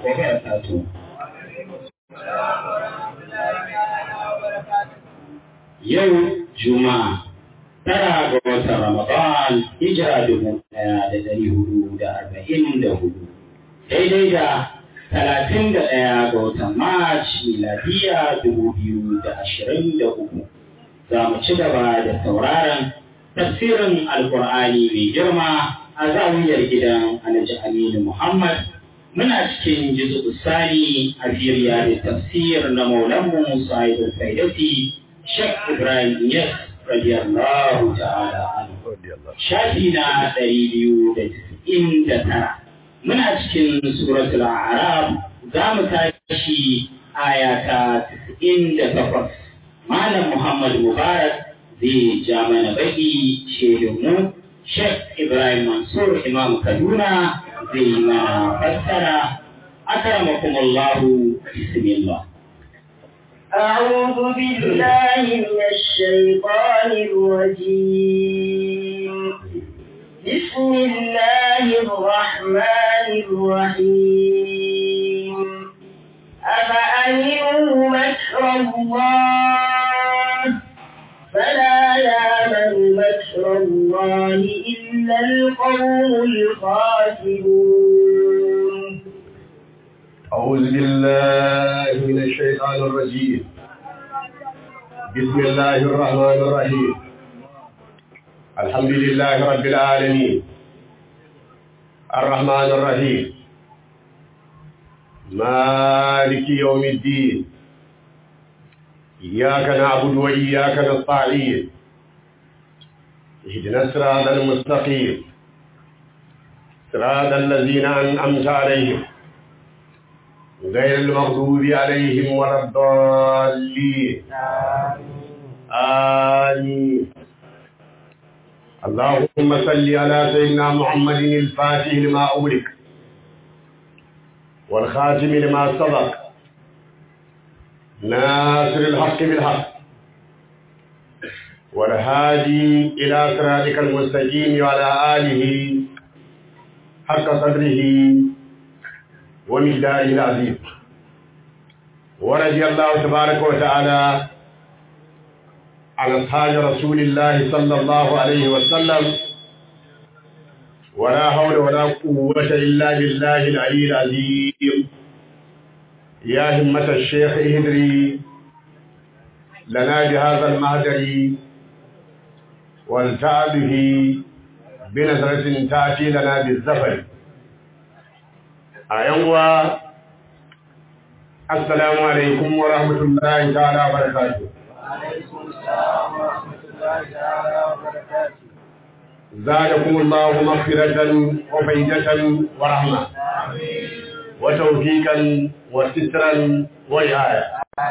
وبركاته Yau Juma'a tara ga watan Ramadan hijira dubu ɗaya da ɗari hudu da arba'in da hudu daidai da talatin da ɗaya ga watan March miladiya dubu biyu da ashirin da uku za mu ci gaba da sauraron tafsirin alkur'ani mai girma a zawiyar gidan Alhaji Aminu Muhammad muna cikin jizu sani a firiya da tafsir na maulanmu sa'idul faidati Sheikh Ibrahim Yes radiyallahu ta'ala anhu shafi na ɗari biyu da tisa'in da tara muna cikin suratul a'raf za mu tashi aya ta tisa'in da takwas malam Muhammad Mubarak zai ja mana baki shehunmu Sheikh Ibrahim Mansur Imam Kaduna zai yi mana fassara akramakumullahu bismillah أعوذ بالله من الشيطان الرجيم بسم الله الرحمن الرحيم أفأمنوا مكر الله فلا يامن مكر الله إلا القوم الخاسرون أعوذ بالله من الشيطان الرجيم بسم الله الرحمن الرحيم الحمد لله رب العالمين الرحمن الرحيم مالك يوم الدين إياك نعبد وإياك نستعين اهدنا الصراط المستقيم صراط الذين أنعمت عليهم غير المغضوب عليهم ولا الضالين آمين اللهم صل على سيدنا محمد الفاتح لما أغلق والخاتم لما سبق ناصر الحق بالحق والهادي إلى صراطك المستقيم وعلى آله حق قدره ومقداره العظيم ورضي الله تبارك وتعالى عن أصحاب رسول الله صلى الله عليه وسلم ولا حول ولا قوة إلا بالله العلي العظيم يا همة الشيخ اهدري لنا بهذا المهدر والتع به بنظرة تأتي لنا بالزفر أيوة السلام عليكم ورحمة الله تعالى وبركاته زادكم الله مغفرة وفيدة ورحمة وتوفيقا وسترا ورعاية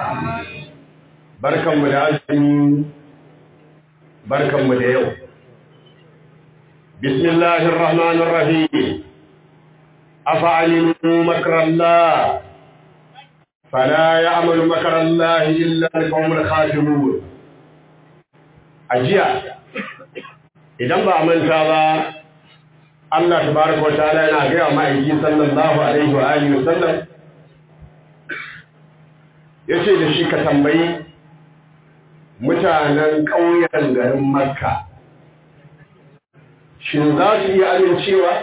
بركة مدعزم بركة مدعو بسم الله الرحمن الرحيم أفعلموا مكر الله فلا يعمل مكر الله إلا القوم الخاسرون أجيا idan ba a manta ba Allah tabaraka wataala yana ga wa ma'aiki sallallahu alaihi wa alihi wasallam yace da shi ka tambayi mutanen ƙauyen garin Makka shin za su iya amincewa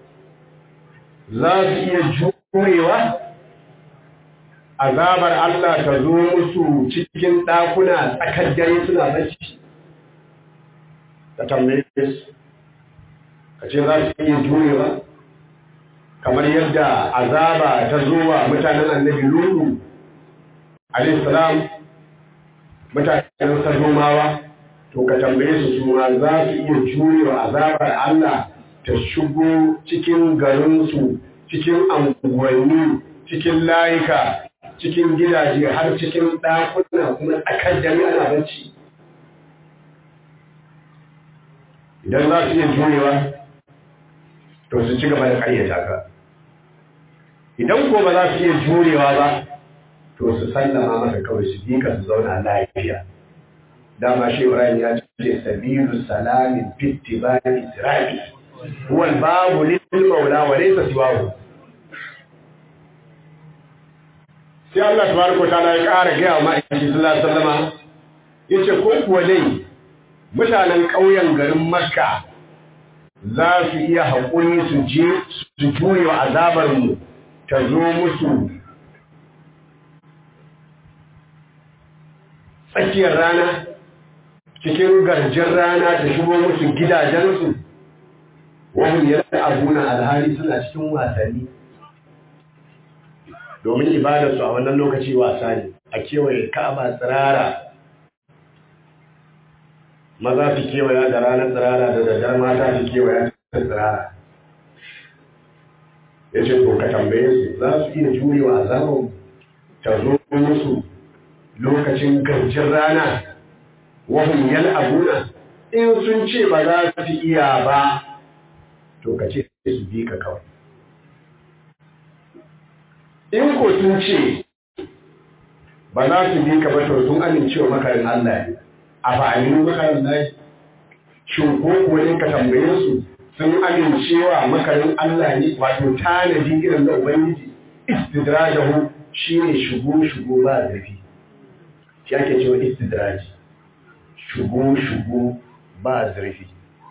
za su iya jurewa azabar Allah ta zo musu cikin ɗakuna tsakar dare suna bacci ka tambaye su ka ce za su iya jurewa kamar yadda azaba ta zo wa mutanen annabi lulu alaihissalam mutanen sadomawa to ka tambaye su su ma za su iya jurewa azabar Allah ta shigo cikin garinsu cikin anguwanni cikin layuka cikin gidaje har cikin ɗakuna kuma tsakar dare ana bacci idan za su iya jurewa to su ci gaba da ƙaryata ka idan ko ba za su iya jurewa ba to su sallama maka kawai su bi ka su zauna lafiya dama shi Ibrahim ya ce sabilu salamin fitti ba isra'i huwa babu lil maula wa laysa siwahu sai Allah tabaraka ta'ala ya ƙara gaya wa ma'aikata sallallahu alaihi wasallama yace ko kuwa dai mutanen ƙauyen garin Makka za su iya haƙuri su je su juyo azabar mu ta zo musu tsakiyar rana cikin garjin rana ta shigo musu gidajensu wahun yadda abuna alhali suna cikin wasanni domin ibadarsu a wannan lokaci wasa ne a kewaye ka'aba tsirara maza su kewaya da ranar tsirara da daddar mata su kewaya da tsirara ya ce to ka tambaye su za su iya jurewa azabar ta zo musu lokacin garjin rana wahun yal abuna in sun ce ba za su iya ba to ka ce su bi ka kawai in ko sun ce ba za su bi ka ba to sun amincewa makarin Allah ne a fa'amin makarin Allah shin ko kuwa ne ka tambaye su sun amincewa makarin Allah ne wato tanadi irin da Ubangiji istidrajahu shine shigo shigo ba zafi shi ake cewa istidraji shigo shigo ba zurfi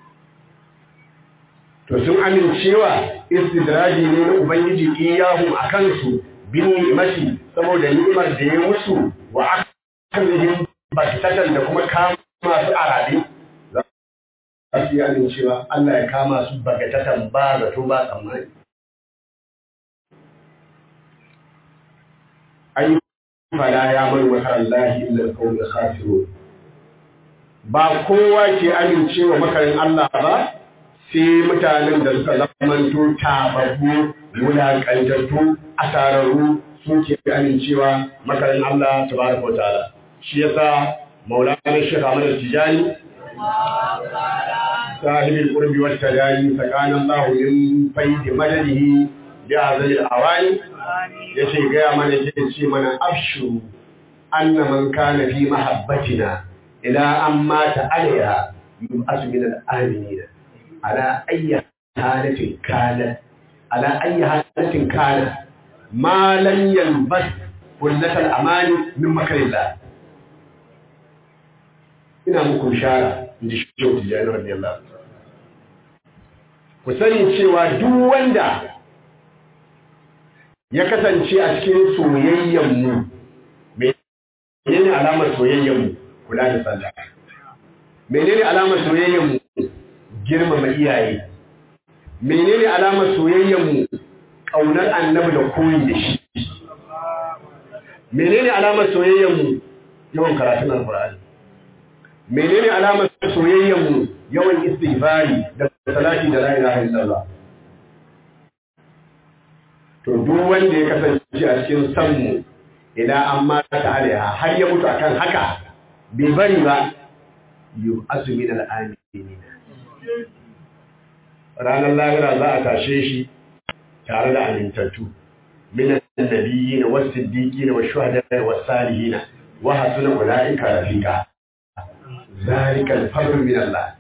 to sun amincewa istidraji ne na ubangiji iyahu a kansu bin ni'imati saboda ni'imar da ya musu wa akalihim bakitatan da kuma kama su arabe za su yi amincewa Allah ya kama su bakitatan ba zato ba tsammani ai fala ya man wa Allah illa al-qawl khasirun ba kowa ke amincewa makarin Allah ba sai mutanen da suka zamanto tababbu wulaƙantattu asararru su ke amincewa makarin Allah tabaraka wa ta'ala shi yasa maulana Sheikh Ahmad Tijani sahibul qurbi wat tadani sakana Allah min faidi madadihi bi azali al-awani yace ga mana yake ce mana afshu anna man kana fi mahabbatina ila an mata alaiha yub'asu min al-aminina ala ayyi halatin kana ala ayyi halatin kana ma lam yalbas kullatal amani min makarillah ina muku shara inji shehu tijani radiyallahu ku sani cewa duk wanda ya kasance a cikin soyayyen mu menene alamar soyayyen mu kula da sallah menene alamar soyayyen mu girmama iyaye menene alamar soyayyen mu kaunar annabi da koyi da shi menene alamar soyayyen mu yawan karatun alqur'ani menene alamar soyayyen mu yawan istighfari da salati da la ilaha illallah to duk wanda ya kasance a cikin san mu idan an mata alaiha har ya mutu akan haka bai bari ba yu azmin al'aminin ranar lahira za a tashe shi tare da amintattu min annabiyyin was-siddiqin wash-shuhada'i was-salihin wa hasuna ulaika rafiqa zalika al-fadlu min Allah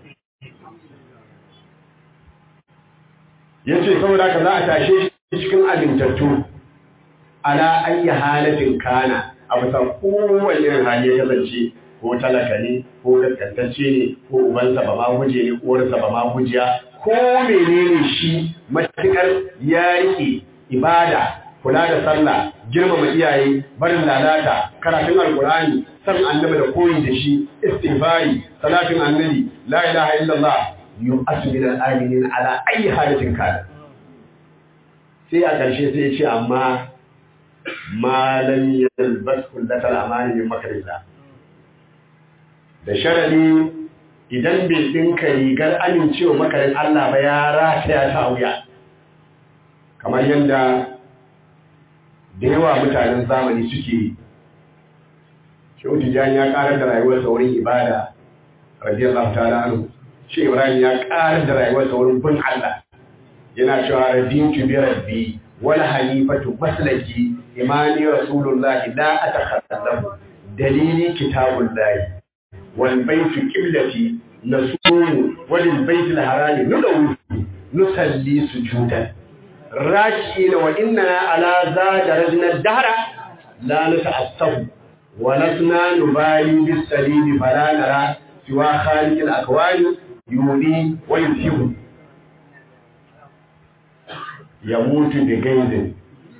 yace saboda haka za a tashe shi cikin amintattu ala ayyi halatin kana a bisa kowane irin hali ya kasance ko talaka ne ko gaskantacce ne ko ubansa ba ma guje ne uwarsa ba ma gujiya ko menene shi matukar ya rike ibada kula da sallah girmama iyaye barin lalata karatun alkur'ani san annabi da koyi da shi istighfari salatin annabi la ilaha illallah yu'asu min al-aminin ala ayi halatin kana sai a ƙarshe sai ya ce amma malam yalbas kullatal amani min makarillah da sharadi idan bai dinka rigar amincewa makarin Allah ba ya rataya ta wuya kamar yadda da yawa mutanen zamani suke yi shehu tijjani ya karar da rayuwarsa wurin ibada radiyallahu ta'ala anhu shi ibrahim ya karar da rayuwarsa wurin bin Allah yana cewa radiyatu bi rabbi wal hanifatu maslaki imani rasulullahi la atakhallafu dalili kitabullahi wal baytu qiblati nasumu walil baytil harami nudawu nusalli sujudan raki'ina wa innana ala za darajna dahra la nata'assafu wa lasna nubali bis salili fala nara siwa khaliqil akwani yudi wa yusibu yamutu bi gaizin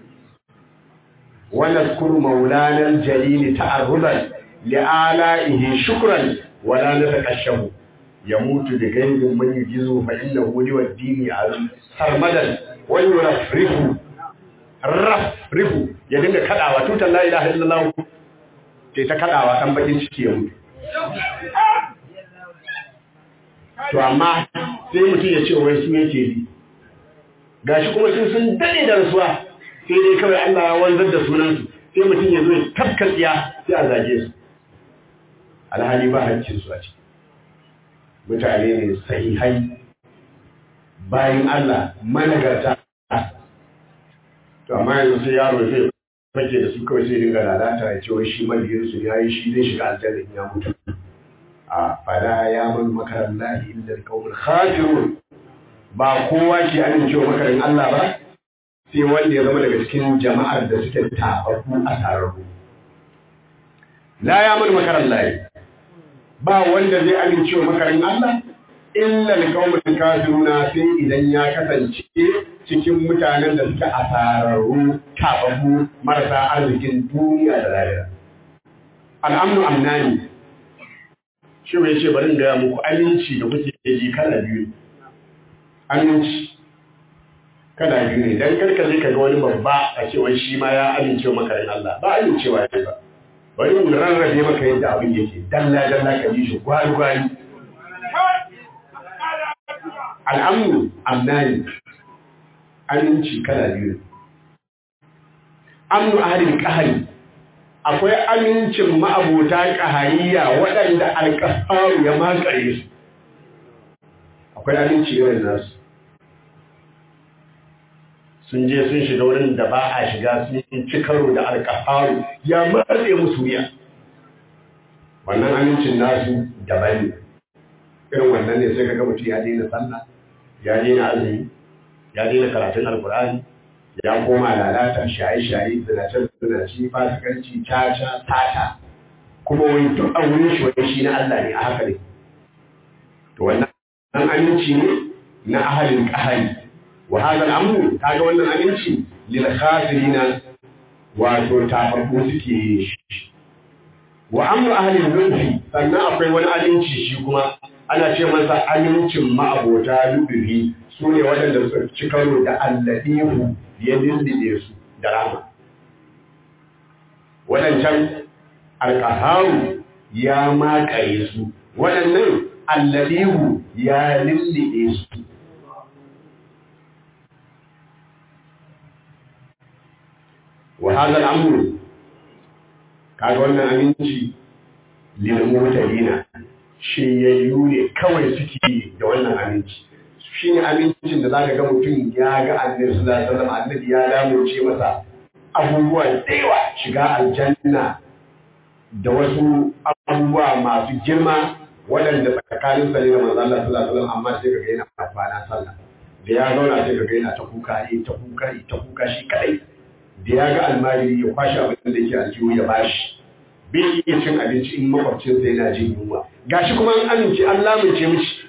wa nadhkuru maulana al-jalil ta'arrudan li'ala'ihi shukran wa la natakashafu yamutu bi gaizin man yujizu fa innahu li wad-dini sarmadan wa yurafrihu rafrihu ya dinga kadawa tutan la ilaha illallah sai ta kadawa dan bakin ciki ya mutu to amma sai mutum ya ce wai su yake yi gashi kuma sun sun dade da rasuwa sai dai kawai Allah ya wanzar da sunansu sai mutum ya zo ya tafka tsiya sai a zage su alhali ba hancin su a ciki mutane ne sahihai bayan Allah managarta to amma yanzu sai yaro zai fake da su kawai sai dinga lalata ya ce wai shi mabiyinsu ya yi shi zai shiga aljanna in ya mutu a fada ya man makarar lahi inda alƙawar khafirun ba kowa ke amincewa makarin Allah ba sai wanda ya zama daga cikin jama'ar da suke tafafu a tararru la ya man makarar lahi ba wanda zai amincewa makarin Allah illa alƙawar kafiruna sai idan ya kasance cikin mutanen da suke a tararru tafafu marasa arzikin duniya da lahira al'amnu amnani shi mai ce bari gaya muku aminci da kuke ji kala biyu aminci kala biyu ne dan karka zai kaga wani babba a cewa shi ma ya amince makarin Allah ba amincewa ne ba bari mun rarrabe maka yadda abin yake dalla dalla ka ji shi gwari gwari al'amnu amnani aminci kala biyu amnu ahlil qahri akwai amincin ma'abota ƙahariya waɗanda alƙafaru ya makare su akwai aminci irin nasu sun je sun shiga wurin da ba a shiga sun ci karo da alƙafaru ya matse musu wuya wannan amincin nasu daban ne irin wannan ne sai ka ga mutum ya daina sallah ya daina azumi ya daina karatun alkur'ani ya koma lalata shaye-shaye zinace-zinace fasikanci caca tata kuma wani duk a wurin shi wani shi na Allah ne a haka ne to wannan aminci ne na ahalin kahari wa hada al'amru kaga wannan aminci lil khasirina wato tafafu suke shi wa amru ahalin nufi sannan akwai wani aminci shi kuma ana ce masa amincin ma'abota lubufi su ne waɗanda suka ci karo da alladihu ya lullube su da rama waɗancan alƙaharu ya makare su waɗannan alladihu ya lullube su wa hadha al-amru kaga wannan aminci lil mutadina shi ya ne kawai suke da wannan aminci shi ne amincin da za ka ga mutum ya ga annabi sallallahu alaihi wasallam annabi ya lamunce masa abubuwa da yawa shiga aljanna da wasu abubuwa masu girma waɗanda tsakanin sa ne da manzo Allah sallallahu alaihi wasallam amma sai ka ga yana kwana sallah da ya zauna sai ka ga yana ta kuka ne ta kuka ne ta kuka shi kadai da ya ga almajiri ya kwashi abin da yake aljihu ya bashi bai iya cin abinci in makwabcinsa yana jin yunwa gashi kuma an amince an lamunce mishi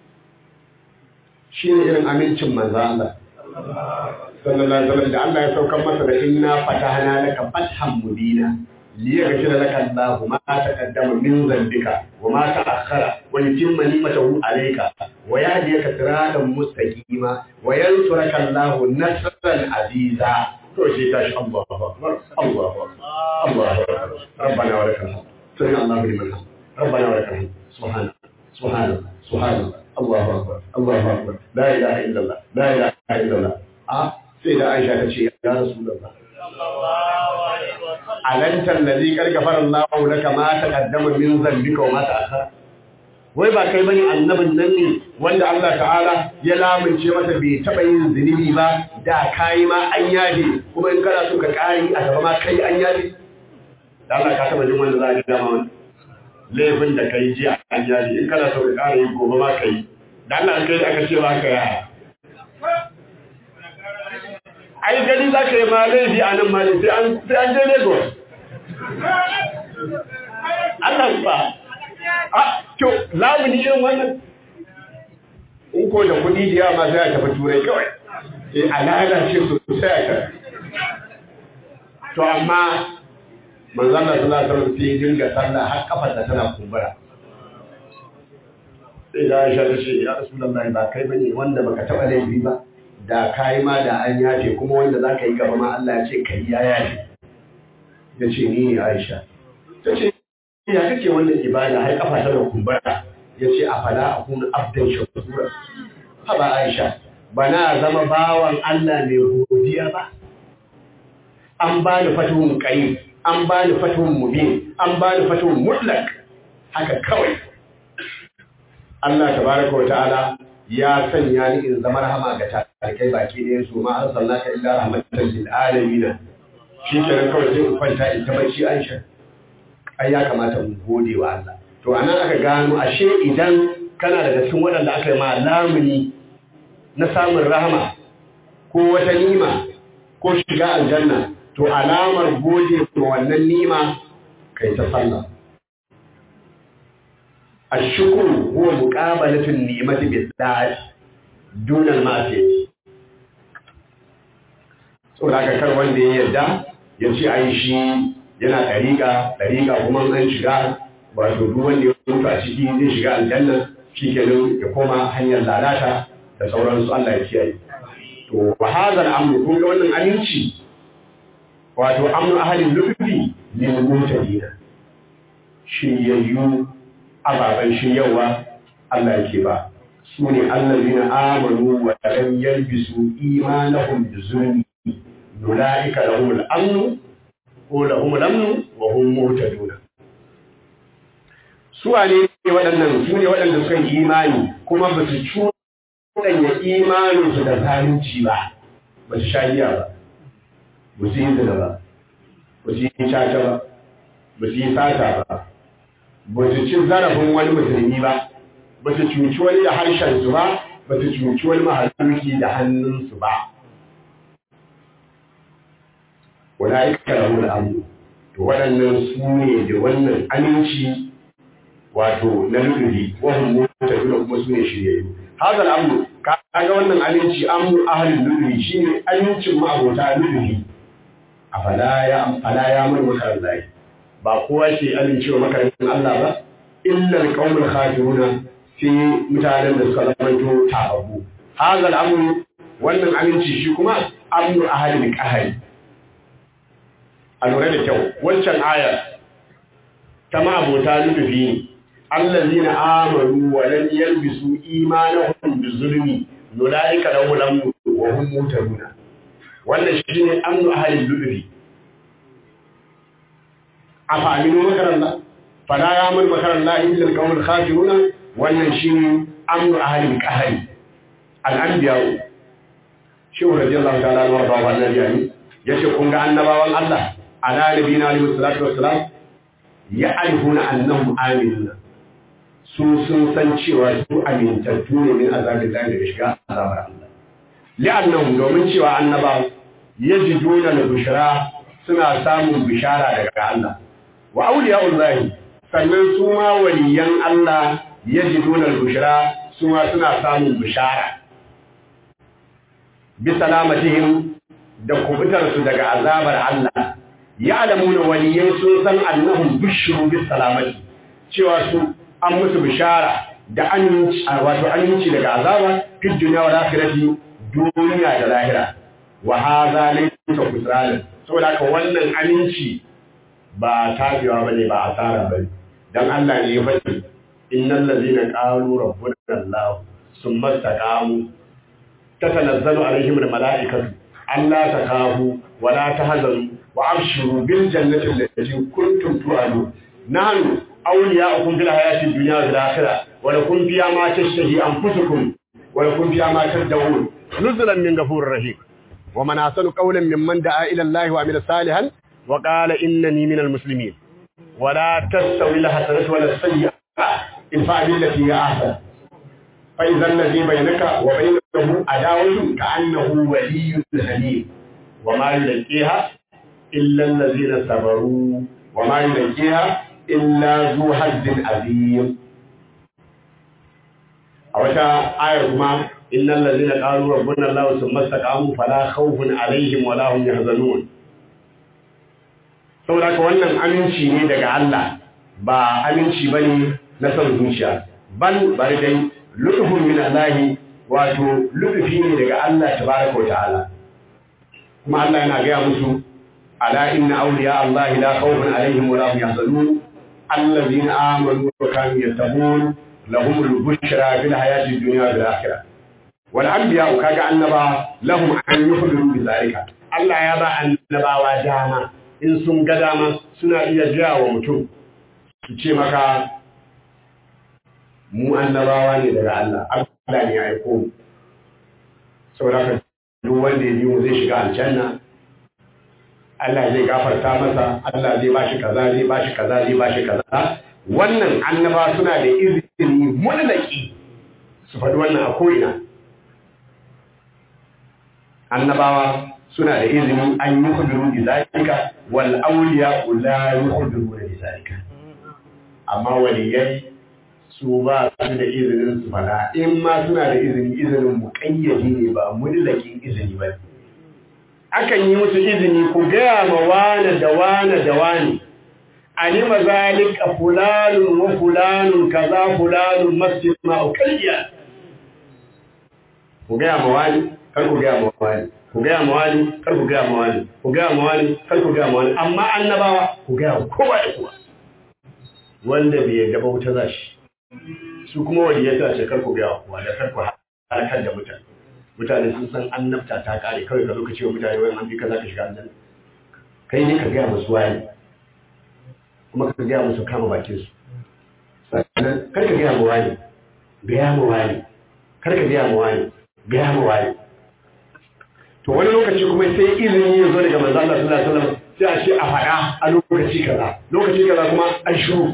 shi ne irin amincin manzo Allah sallallahu alaihi wasallam da Allah ya saukar masa da inna fatahna laka fathan mubina liyaghfira laka Allahu ma taqaddama min dhanbika wa ma ta'akhkhara wa yutimma ni'matahu alayka wa yahdiyaka siratan mustaqima wa yansuraka Allahu nasran aziza to shi tashi Allahu akbar Allahu akbar Allahu akbar rabbana wa lakal hamd sami Allahu liman hamd rabbana wa lakal hamd subhana subhana subhana Allahu akbar Allahu akbar la ilaha illallah la ilaha illallah a sai da Aisha ta ce ya Rasulullah alanta allazi qad ghafara Allahu laka ma taqaddama min dhanbika wa ma ta'akhkhara wai ba kai bane annabin nan ne wanda Allah ta'ala ya lamunce masa bai taba yin zunubi ba da kai ma an yaje kuma in kana so ka kari a gaba ma kai an yaje da Allah ka taba jin wanda za a ga ma wani laifin da kai ji an yaje in kana so ka kara yi gobe ma kai da Allah kai aka ce ba ka yaya ai gani za ka yi ma laifi a nan mali sai an je lagos Allah ba a kyau lamuni irin wannan in ko da kuɗi da yawa ma sai a tafi turai kawai sai a lalace sosai a kan to amma manzan da sallah sallah sai dinga sallah har kafar da tana kumbura sai da Aisha ta ce ya Rasulullahi ba kai bane wanda baka taba laifi ba da kai ma da an yafe kuma wanda zaka yi gaba ma Allah ya ce kai ya yafe yace ni ne Aisha ta ce ya kake wannan ibada har kafa tana kumbura yace afala akunu abdan shakura haba Aisha bana zama bawan Allah mai godiya ba an ba ni fatuhun qarib an ba ni fatuhun mubin an ba ni fatuhun mutlak haka kawai Allah tabaraka wa ta'ala ya sanya ni in zama rahama ga tarikai baki ɗayan su ma arsalnaka illa rahmatan lil alamin shi kenan kawai sai in kwanta in ta bacci Aisha ai ya kamata mu gode wa Allah to anan aka gano ashe idan kana daga cikin waɗanda aka yi ma lamuni na samun rahama ko wata nima ko shiga aljanna to alamar gode wa wannan nima kai ta sallah الشكر هو مقابلة النعمة بالذات دون المعصية saboda haka kar wanda ya yarda ya ce ai shi yana ɗariƙa ɗariƙa kuma an shiga wato duk wanda ya mutu a ciki zai shiga aljanna shikenan ya koma hanyar lalata da sauransu Allah ya kiyaye to wa hadal amru kun ga wannan aminci wato amru ahalin lufi lil mutadina shiryayyu ababen shiryawa Allah yake ba su ne allazina amanu wa lam yalbisu imanahum bi zulmi ulaika lahum al-amn ko lahum al-amn wa hum muhtadun su ne waɗannan su ne waɗanda suka yi imani kuma ba su cuɗanya imaninsu da zalunci ba ba su sha giya ba ba su yi zina ba ba su yi caca ba ba su yi sata ba ba su ci zarafin wani musulmi ba ba su cuci wani da harshensu ba ba su cuci wani mahaluki da hannunsu ba wala ika rahu da amu to waɗannan su ne da wannan aminci wato na lullubi wahun mota dole kuma su ne shiryayyu haka al'amu ka ga wannan aminci amu ahalin lullubi shine amincin ma'abota lullubi a fala ya fala ya mun makarantai ba kowa ke amincewa makarantar Allah ba illa alqaumul khafiruna fi mutanen da suka zamanto tababu hadal amru wannan aminci shi kuma amru ahlil qahari a lura da kyau wancan ayar ta ma'abota lutufi ne allazina amanu wa lam yalbisu imanahum bizulmi nulaika lahum amru wa hum muhtaduna wannan shine amru ahlil lutufi أفعلوا مكر الله فلا يعمل مكر الله إلا القوم الخاسرون والنشين أمر أهل الكهل الأنبياء شو رضي الله تعالى عنه وارضاه عن النبي يشكون عن نبوة الله على نبينا عليه الصلاة والسلام يعرفون أنهم آمنون su sun san cewa su amintattu ne min azabin da daga shiga azabar Allah li'annahum domin cewa annaba yajiduna al-bushra suna samun bishara daga Allah wa auliya'ullahi sannan su ma waliyan Allah yajiduna al-bushra su ma suna samun bishara bi salamatihim da kubutar su daga azabar Allah ya'lamuna waliyai sun san annahum bushru bis salamati cewa su an musu bishara da aminci wato aminci daga azaba fi dunya wal akhirati duniya da lahira wa hadha laysa kusranan saboda haka wannan aminci ba tafiyawa bane ba asara bane dan Allah ne ya faɗi innal ladina qalu rabbuna Allah summa istaqamu tatanazzalu alaihim almalaikatu alla takahu wa la tahzanu wa abshiru bil jannati allati kuntum tu'adun nahnu awliya'ukum fil hayati dunya wal akhirah wa lakum fiha ma tashtahi anfusukum wa lakum fiha ma tad'un nuzulan min ghafurir rahim ومن أحسن قولا ممن دعا إلى الله وعمل صالحا وقال إنني من المسلمين ولا تستوي الحسنة ولا السيئة ادفع بالتي هي أحسن فإذا الذي بينك وبينه عداوة كأنه ولي حميم wa ma yulqiha illa allazina sabaru wa ma yulqiha illa zu hazzin azim a wata ayar kuma innal ladzina qalu rabbuna allah thumma istaqamu fala khawfun alaihim wala hum yahzanun saboda ka wannan aminci ne daga Allah ba aminci bane na son zuciya bal bari dai lutfun min Allah wato lutfi ne daga Allah tabaraka wa ta'ala kuma Allah yana gaya musu ala inna awliya Allah la khawfun alaihim wala hum yahzanun allazina amanu wa kanu yattaqun lahum al-bushra fil hayati dunya wal akhirah wal anbiya kaga annaba lahum an yukhbiru bi zalika Allah ya ba annabawa dama in sun ga dama suna iya gaya wa mutum su ce maka mu annabawa ne daga Allah Allah ne ya aiko mu saboda ka duk wanda ya yi mu zai shiga aljanna Allah zai gafarta masa Allah zai bashi kaza zai bashi kaza zai bashi kaza wannan annaba suna da izini mulaki su faɗi wannan a ko'ina annabawa suna da izini an yi kuduru da zalika wal auliya la yukhbiru da zalika amma waliyai su ba su da izinin su fada in ma suna da izini izinin muƙayyadi ne ba mulakin izini ba akan yi musu izini ku gaya ma wane da wane da wane alima zalika fulanun wa fulanun kaza fulanun masjid ma ukayya ku gaya ma wani kar ku gaya ma wani ku gaya ma wani kar ku gaya ma wani ku gaya ma wani kar ku gaya ma wani amma annabawa ku gaya kowa da kowa wanda bai yarda ba wuta zashi su kuma waliyata ce kar ku gaya kowa da kar ku halakar da mutane mutane sun san annabta ta kare kawai ka zo ka ce wa mutane wai an bi ka za ka shiga aljanna kai ne ka gaya musu wani kuma ka gaya musu kama bakin su sannan kar ka gaya ma wani gaya ma wani kar ka gaya ma wani gaya ma wani to wani lokaci kuma sai izini ya zo daga manzo Allah sallallahu alaihi wasallam sai a ce a faɗa a lokaci kaza lokaci kaza kuma an shiru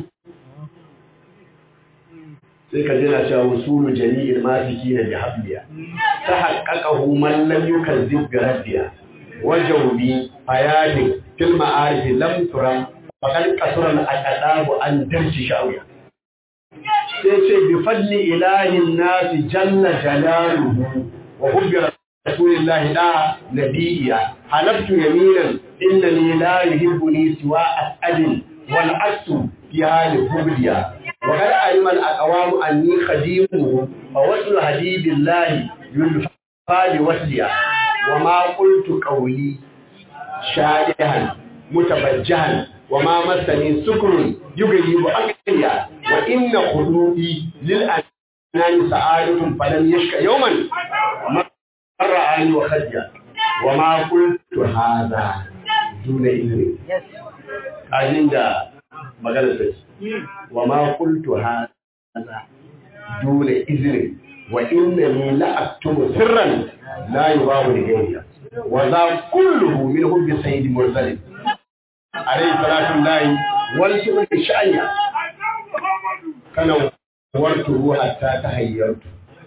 sai ka jina cewa usulu jami'il masiki na bihabliya ta haqqaqahu man lam yukazzib bi rabbiya wajawbi hayati fil ma'arif lam turam faqad kasura al aqdabu an darji shawiya sai ce bi fadli ilahi an-nas jalla jalaluhu wa hubbi rasulillahi da nabiyya halaftu yaminan innani la yuhibbuni siwa as'adin wal asu fi hali hubliya وقد علم الأقوام أني خديمه فوصل حبيب الله يلفى لوصلها وما قلت قولي شادها متبجها وما مسني سكر يغيب أقليا وإن خلوقي للأنام سعادة فلم يشك يوما مر عني وخديا وما قلت هذا دون إذن عند مغلسة وما قلت هذا دون إذن وإنني لأكتم سرا لا يباه لغيري وذا كله من حب سيد مرسل عليه صلاة الله والسؤال الشأنية كان ورته حتى تهيرت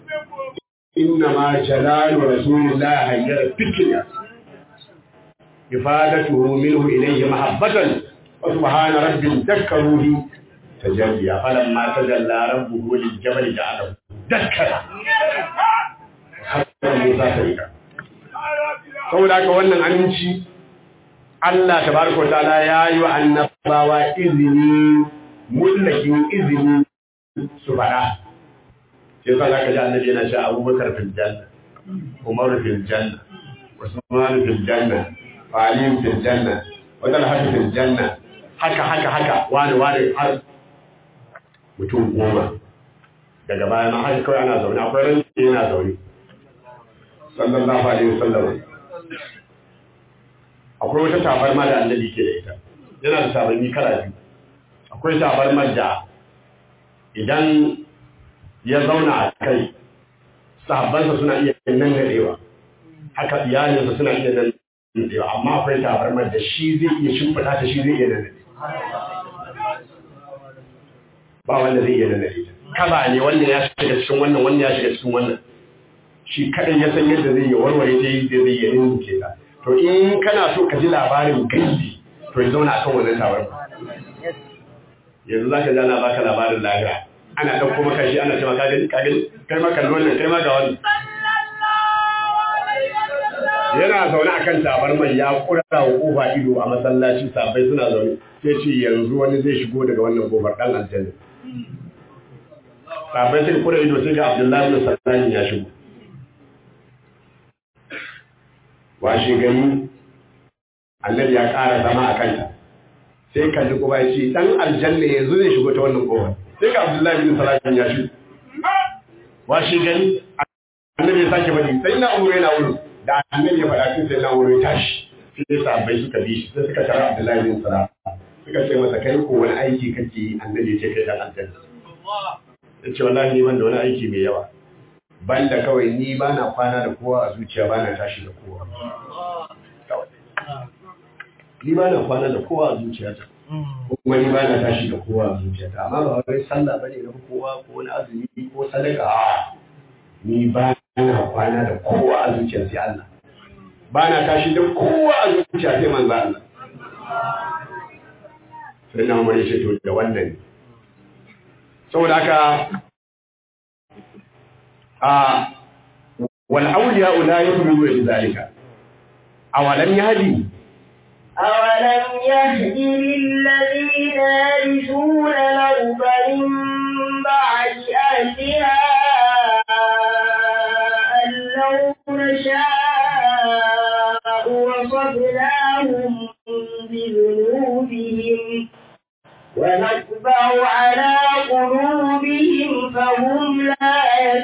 إنما جلال رسول الله هير فكرة إفادته منه إليه محبة وسبحان رب ذكروه تجليا فلما تجلى ربه للجبل جعله دكا حتى موسى سيدا saboda haka wannan aminci Allah tabaraka wa ta'ala ya yi wa annabawa izini mullakin izini su faɗa sai sa za ka ji annabi yana cewa abubakar fil janna umar fil janna usman fil janna ali fil janna wa talha fil janna haka haka haka wani wani har mutum goma daga baya ma haka kawai ana zaune akwai ran yana zaune sallallahu alaihi wasallam akwai wata tabarma da annabi ke da ita yana da tabarmi kala biyu akwai tabarmar da idan ya zauna a kai sahabbansa suna iya nan gadewa haka iyalinsa suna iya nan gadewa amma akwai tabarmar da shi zai iya shimfiɗa ta shi zai iya nan ba wanda zai iya nan gadewa kaba ne wanda ya shiga cikin wannan wanda ya shiga cikin wannan shi kaɗai ya san yadda zai yi warware ta yi zai iya rinke ta to in kana so ka ji labarin gaibi to ya zauna akan wannan tabarma yanzu za ka ji ana baka labarin lahira ana ɗauko maka shi ana cewa ka gani ka gani kai ma kalli wannan kai ma ga wani yana zaune a kan tabarmar ya kura wa kofa ido a masallaci sabai suna zaune sai ce yanzu wani zai shigo daga wannan kofar ɗan aljanna sabai sai kura ido sai ga abdullahi bin sallani ya shigo washe gani annabi ya ƙara zama a kanta sai kalli kuma ya ce ɗan aljanna yanzu zai shigo ta wannan kofar sai ga abdullahi bin sallani ya shigo washe gani annabi ya sake bari sai na umar yana wurin da annabi ya faɗa tun sai na wurin tashi sai sahabbai suka bi shi sai suka tara Abdullahi bin Salam suka ce masa kai ko wani aiki kake yi annabi ya ce kai dan aljanna ya ce wallahi ni ban da wani aiki mai yawa ban da kawai ni ba na kwana da kowa a zuciya ba na tashi da kowa ni ba na kwana da kowa a zuciyata kuma ni ba na tashi da kowa a zuciyata amma ba wai sallah bane na kowa ko wani azumi ko sadaka ni ba na kwana da kowa a zuciya sai Allah ba na tashi da kowa a zuciya sai manzo Allah sai na umar ce to da wannan saboda haka a wal awliya la yu'minu bi zalika awalam yahdi أولم يهد للذين يرثون الأرض من بعد أهلها أن لو نشاء وصبناهم بذنوبهم ونطبع على قلوبهم فهم لا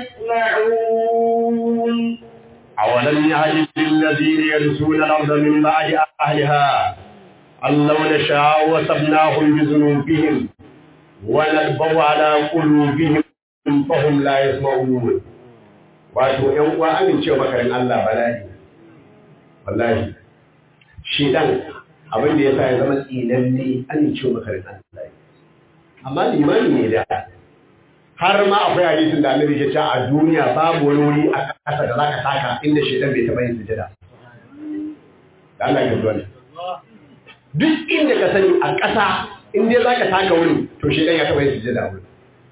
يسمعون أولم يهد للذين يرثون الأرض من بعد أهلها أن لو نشاء وصبناهم بذنوبهم ونطبع على قلوبهم فهم لا يسمعون wato ‘yan uwa amincewa makarin Allah bala'i wallahi shi dan abin da ya sa ya zama tsinanne amincewa makarin Allah amma limani ne da har ma akwai hadisin da annabi ya ce a duniya babu wani wuri a ƙasa da zaka taka inda shedan bai taɓa yin sujada da Allah ya zuwa duk inda ka sani a ƙasa in dai zaka taka wuri to shedan ya taɓa yin sujada wuri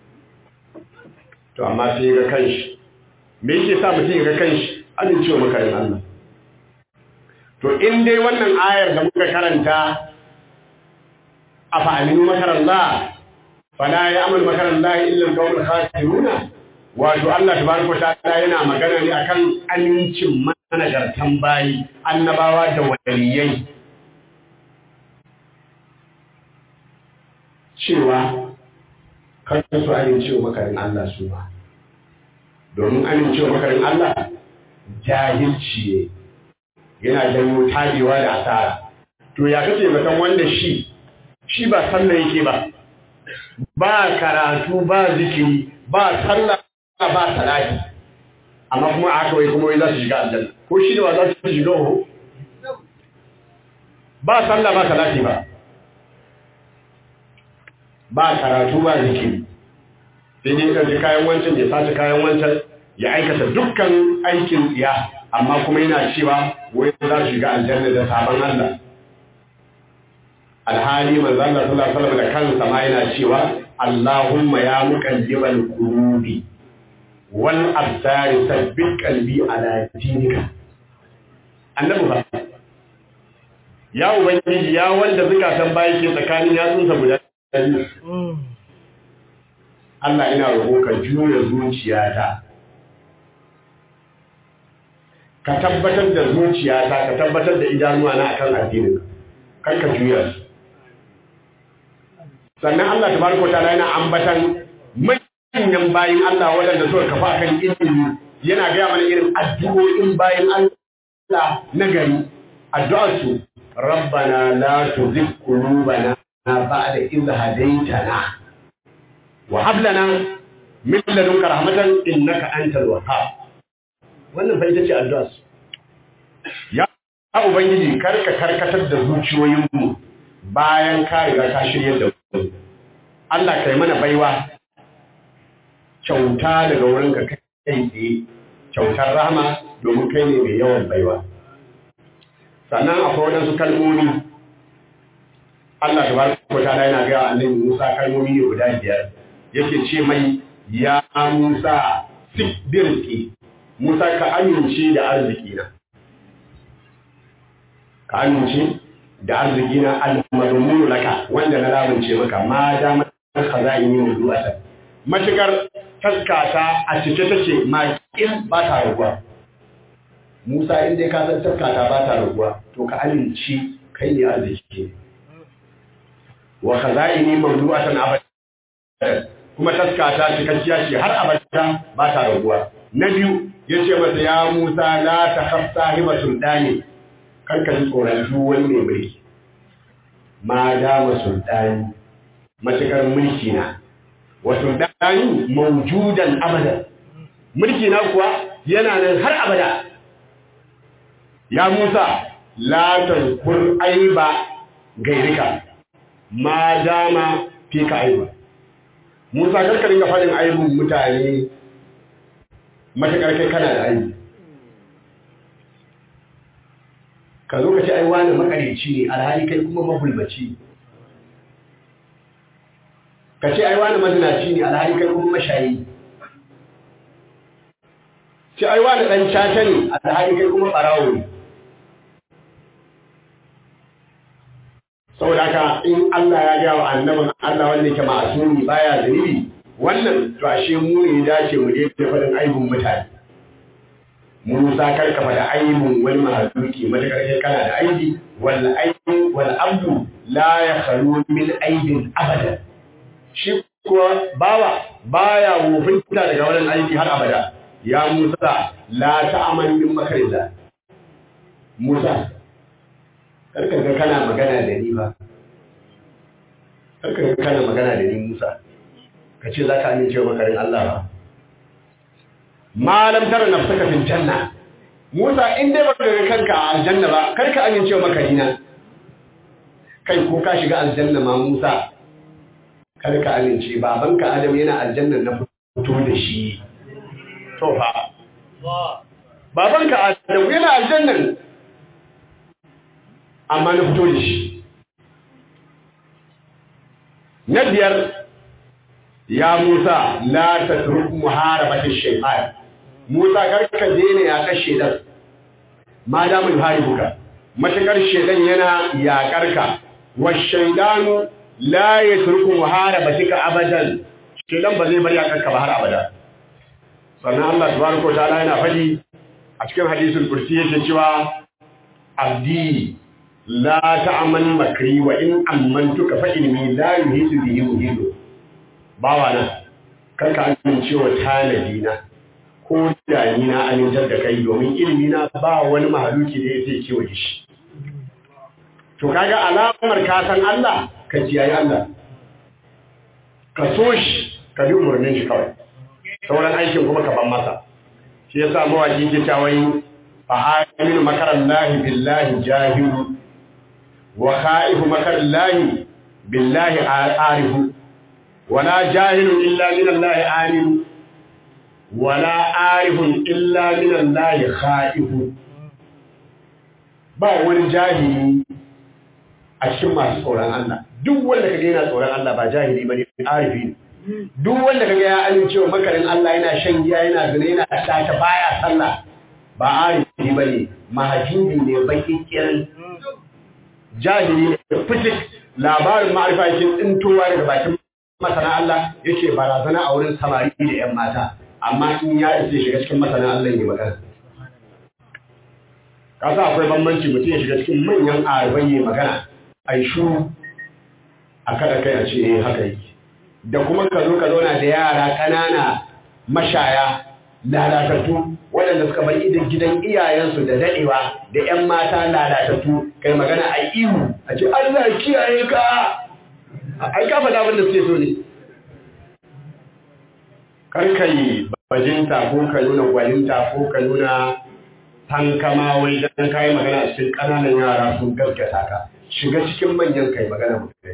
to amma sai ga kanshi me yake sa mutum ya ga kanshi amincewa makarin Allah to in dai wannan ayar da muka karanta a fa'aminu makarallah fala ya amal makarallah illa al-qawmul khasiruna wato Allah tabaraka ta'ala yana magana ne akan amincin managartan bayi annabawa da waliyai cewa kan su amincewa makarin Allah su ba domin amincewa makarin Allah jahilci ne yana janyo tabewa da asara to ya kace mutan wanda shi shi ba sallah yake ba ba karatu ba zikiri ba sallah ba salati amma kuma aka wai kuma wai za su shiga aljanna ko shi da ba za su shiga ho ba sallah ba salati ba ba karatu ba zikiri sai dai ka ji kayan wancan ya sace kayan wancan ya aikata dukkan aikin tsiya amma kuma yana cewa wai za su shiga aljanna da sabon Allah alhali manzo Allah sallallahu alaihi wasallam da kansa ma yana cewa Allahumma ya muqallibal qulubi wal absari sabbit qalbi ala dinika annabi ba ya ubangiji ya wanda zukatan bayi ke tsakanin yatsunsa guda Allah ina roƙo ka juya zuciyata ka tabbatar da zuciyata ka tabbatar da idanuwa na akan addinin kar ka juya su sannan Allah tabaraka ta'ala yana ambatan manyan bayin Allah waɗanda suka kafa kan ilimi yana gaya mana irin addu'o'in bayin Allah na gari addu'ar su rabbana la tuzigh qulubana ba'da idh hadaytana wa hab lana min ladunka rahmatan innaka antal wahhab wannan fa ita ce addu'ar su ya ubangiji karka karkatar da zuciyoyinmu bayan ka riga ka shirye da mu Allah kai mana baiwa kyauta daga wurinka kai tsaye kyautar rahama domin kai ne mai yawan baiwa sannan akwai waɗansu kalmomi Allah ta baraka ko ta yana ga annabi Musa kalmomi ne guda biyar yake ce mai ya Musa sibirki Musa ka amince da arziki na ka amince da arziki na al-madmunu laka wanda na lamunce maka ma da man khaza'ini mawdu'atan matukar taskata a cike take makin ba ta raguwa Musa in dai ka san taskata ba ta raguwa to ka amince kai ne arziki wa khaza'ini mawdu'atan abadan kuma taskata cikakkiya ce har abada ba ta raguwa na biyu yace masa ya Musa la takhaf sahiba sultani karka ji tsoron duk wani mai mulki ma dama sultani matukar mulki na wa sultani mawjudan abada mulki na kuwa yana nan har abada ya Musa la tazkur aiba gairika ma dama fi ka aiba Musa karka dinga faɗin aibun mutane matakar kai kana da aibi ka zo ka ce ai wani makareci ne alhali kai kuma mahulbaci ka ce ai wani mazinaci ne alhali kai kuma mashayi ce ai wani ɗan caca ne alhali kai kuma ɓarawo ne saboda haka in Allah ya gaya wa annabin Allah wanda yake ma'asumi baya zunubi wannan to ashe mu ne dace mu je da faɗin aibun mutane Musa karka faɗa aibun wani mahaluki matakar kai kana da aibi wal aibu wal abdu la yakhlu min aibin abada shi kuwa bawa baya wofinta daga wannan aiki har abada ya Musa la ta'amal min makarillah Musa karka ga kana magana da ni ba karka ga kana magana da ni Musa ka ce za ka amince wa makarin Allah ba malam tara nafsaka fil janna Musa in dai baka ga kanka a aljanna ba kar ka amince wa makarina kai ko ka shiga aljanna ma Musa kar ka amince babanka Adam yana aljanna na fito da shi to fa babanka Adam yana aljanna amma na fito da shi na biyar ya Musa la tatruk muharabati shaytan Musa karka daina ya kashe dan ma da mun haribuka matakar shedan yana yakar ka wa shaydanu la yatruku muharabatika abadan shedan ba zai bar yakar ka ba har abada sannan Allah tabaraka wa ta'ala yana fadi a cikin hadisul kursi yake cewa abdi la ta'amal makri wa in amantuka fa inni la yuhidu bihi muhidu bawa na karka amince wa tanadi na ko da ni na amintar da kai domin ilimi na ba wani mahaluki da yake kewaye shi to kaga alamar ka san Allah ka kiyaye Allah ka so shi ka bi umarnin shi kawai sauran aikin kuma ka ban masa shi yasa mawaki ke cewa fa aminu makarallahi billahi jahilu wa khaifu makarallahi billahi arifu ولا جاهل إلا من الله عالم ولا عارف إلا من الله خائف ba wani jahili a cikin masu tsoron Allah duk wanda kaga yana tsoron Allah ba jahili bane arifi ne duk wanda kaga ya amincewa makarin Allah yana shan giya yana zina yana tata baya sallah ba arifi bane mahajubi ne baki kirin jahili ne fitik labarin ma'arifa yake tsintowa daga bakin masana Allah yake barazana a wurin samari da ‘yan mata, amma in ya isa shiga cikin masana Allah ne magana. Kasa akwai bambanci mutum ya shiga cikin manyan arabai ne magana, a yi shuru a kada kai a ce eh haka yi. Da kuma ka zo ka zauna da yara ƙanana mashaya lalatattu waɗanda suka bar idan gidan iyayensu da daɗewa da ‘yan mata lalatattu kai magana a ihu a ce Allah kiyaye ka ai ka faɗa abin da suke so ne karkai bajinta ko ka nuna gwaninta ko ka nuna tankama wai dan kai magana a cikin ƙananan yara sun gaskata ka shiga cikin manyan kai magana mutum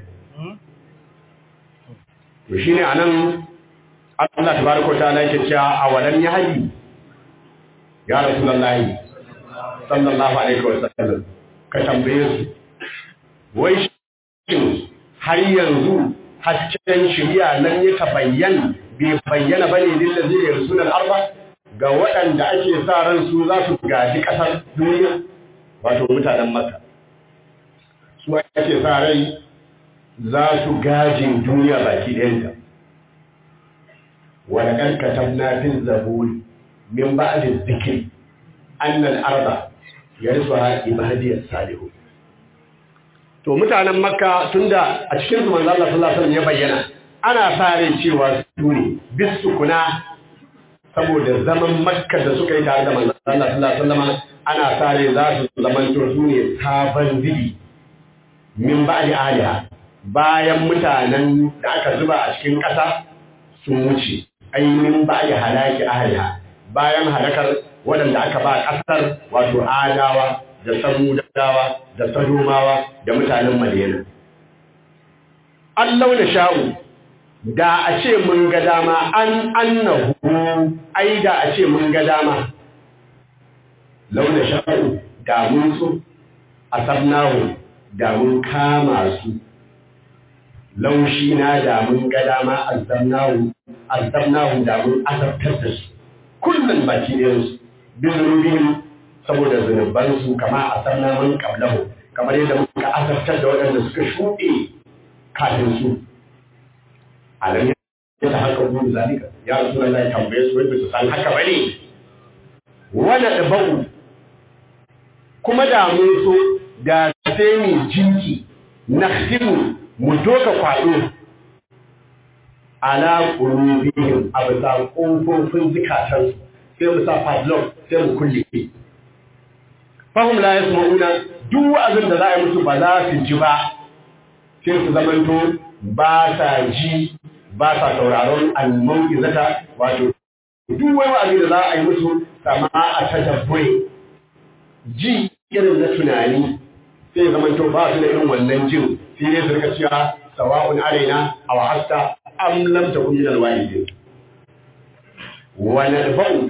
to shine anan Allah tabaraka ta'ala yake cewa awalan yahdi ya rasulullahi sallallahu alaihi wasallam ka tambaye su wai shin har yanzu hasken shirya nan ya tabayyan bai bayyana bane lillazi da yarsunan arba ga waɗanda ake sa ran su za su gaji ƙasar duniya wato mutanen maka su ake sa rai za su gajin duniya baki ɗayanta wani ɗan katabna fin zaburi min ba'adin zikiri annal arba ya risu ha ibadiyar salihu to mutanen makka tunda a cikin su manzo Allah sallallahu alaihi wasallam ya bayyana ana sa rai cewa su ne bisu kuna saboda zaman makka da suka yi tare da manzo Allah sallallahu alaihi wasallam ana sa rai za su zamanto su ne sabon zibi min ba'di aliha bayan mutanen da aka zuba a cikin ƙasa sun wuce ai min ba'di halaki ahliha bayan halakar waɗanda aka ba ƙasar wato adawa da samudawa da sadomawa da mutanen madina Allah na sha'u da a ce mun ga dama an annahu ai da a ce mun ga dama launa sha'u da mun so asabnahu da mun kama su laushi na da mun ga dama azabnahu azabnahu da mun azabtar da su kullum baki ɗayansu bin saboda zunubansu kama a sanna man qablahu kamar yadda muka asartar da waɗanda suka shuɗe kafin su alam ya ta haka gudu zalika ya rasu Allah ya tambaye su wai su san haka bane wala dabau kuma da mun so da sai mu jinki nakhsimu mu doka kwado ala qulubihim abza kofofin zikatansu sai mu sa padlock sai mu kulle fahim la yasma'una duk wa'azin da za a yi musu ba za su ji ba sai su zamanto ba sa ji ba sa sauraron al-mau'izata wato duk wani wa'azi da za a yi musu sama a tadabbure ji irin na tunani sai zamanto ba su da irin wannan jin sai dai su rika cewa sawa'un alaina aw hasta am lam takun min al-wa'idin wa nadba'u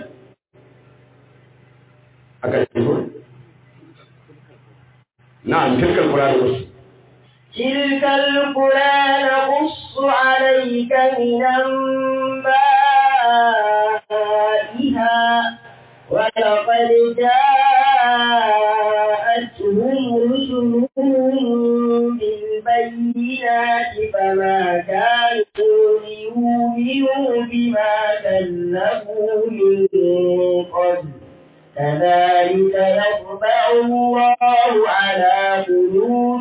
aka ce نعم تلك القرآن نقص تلك القرى نقص عليك من أنبائها ولقد جاءتهم رسلهم بالبينات فما كانوا ليؤمنوا بما كذبوا من قبل كذلك يطبع الله على قلوب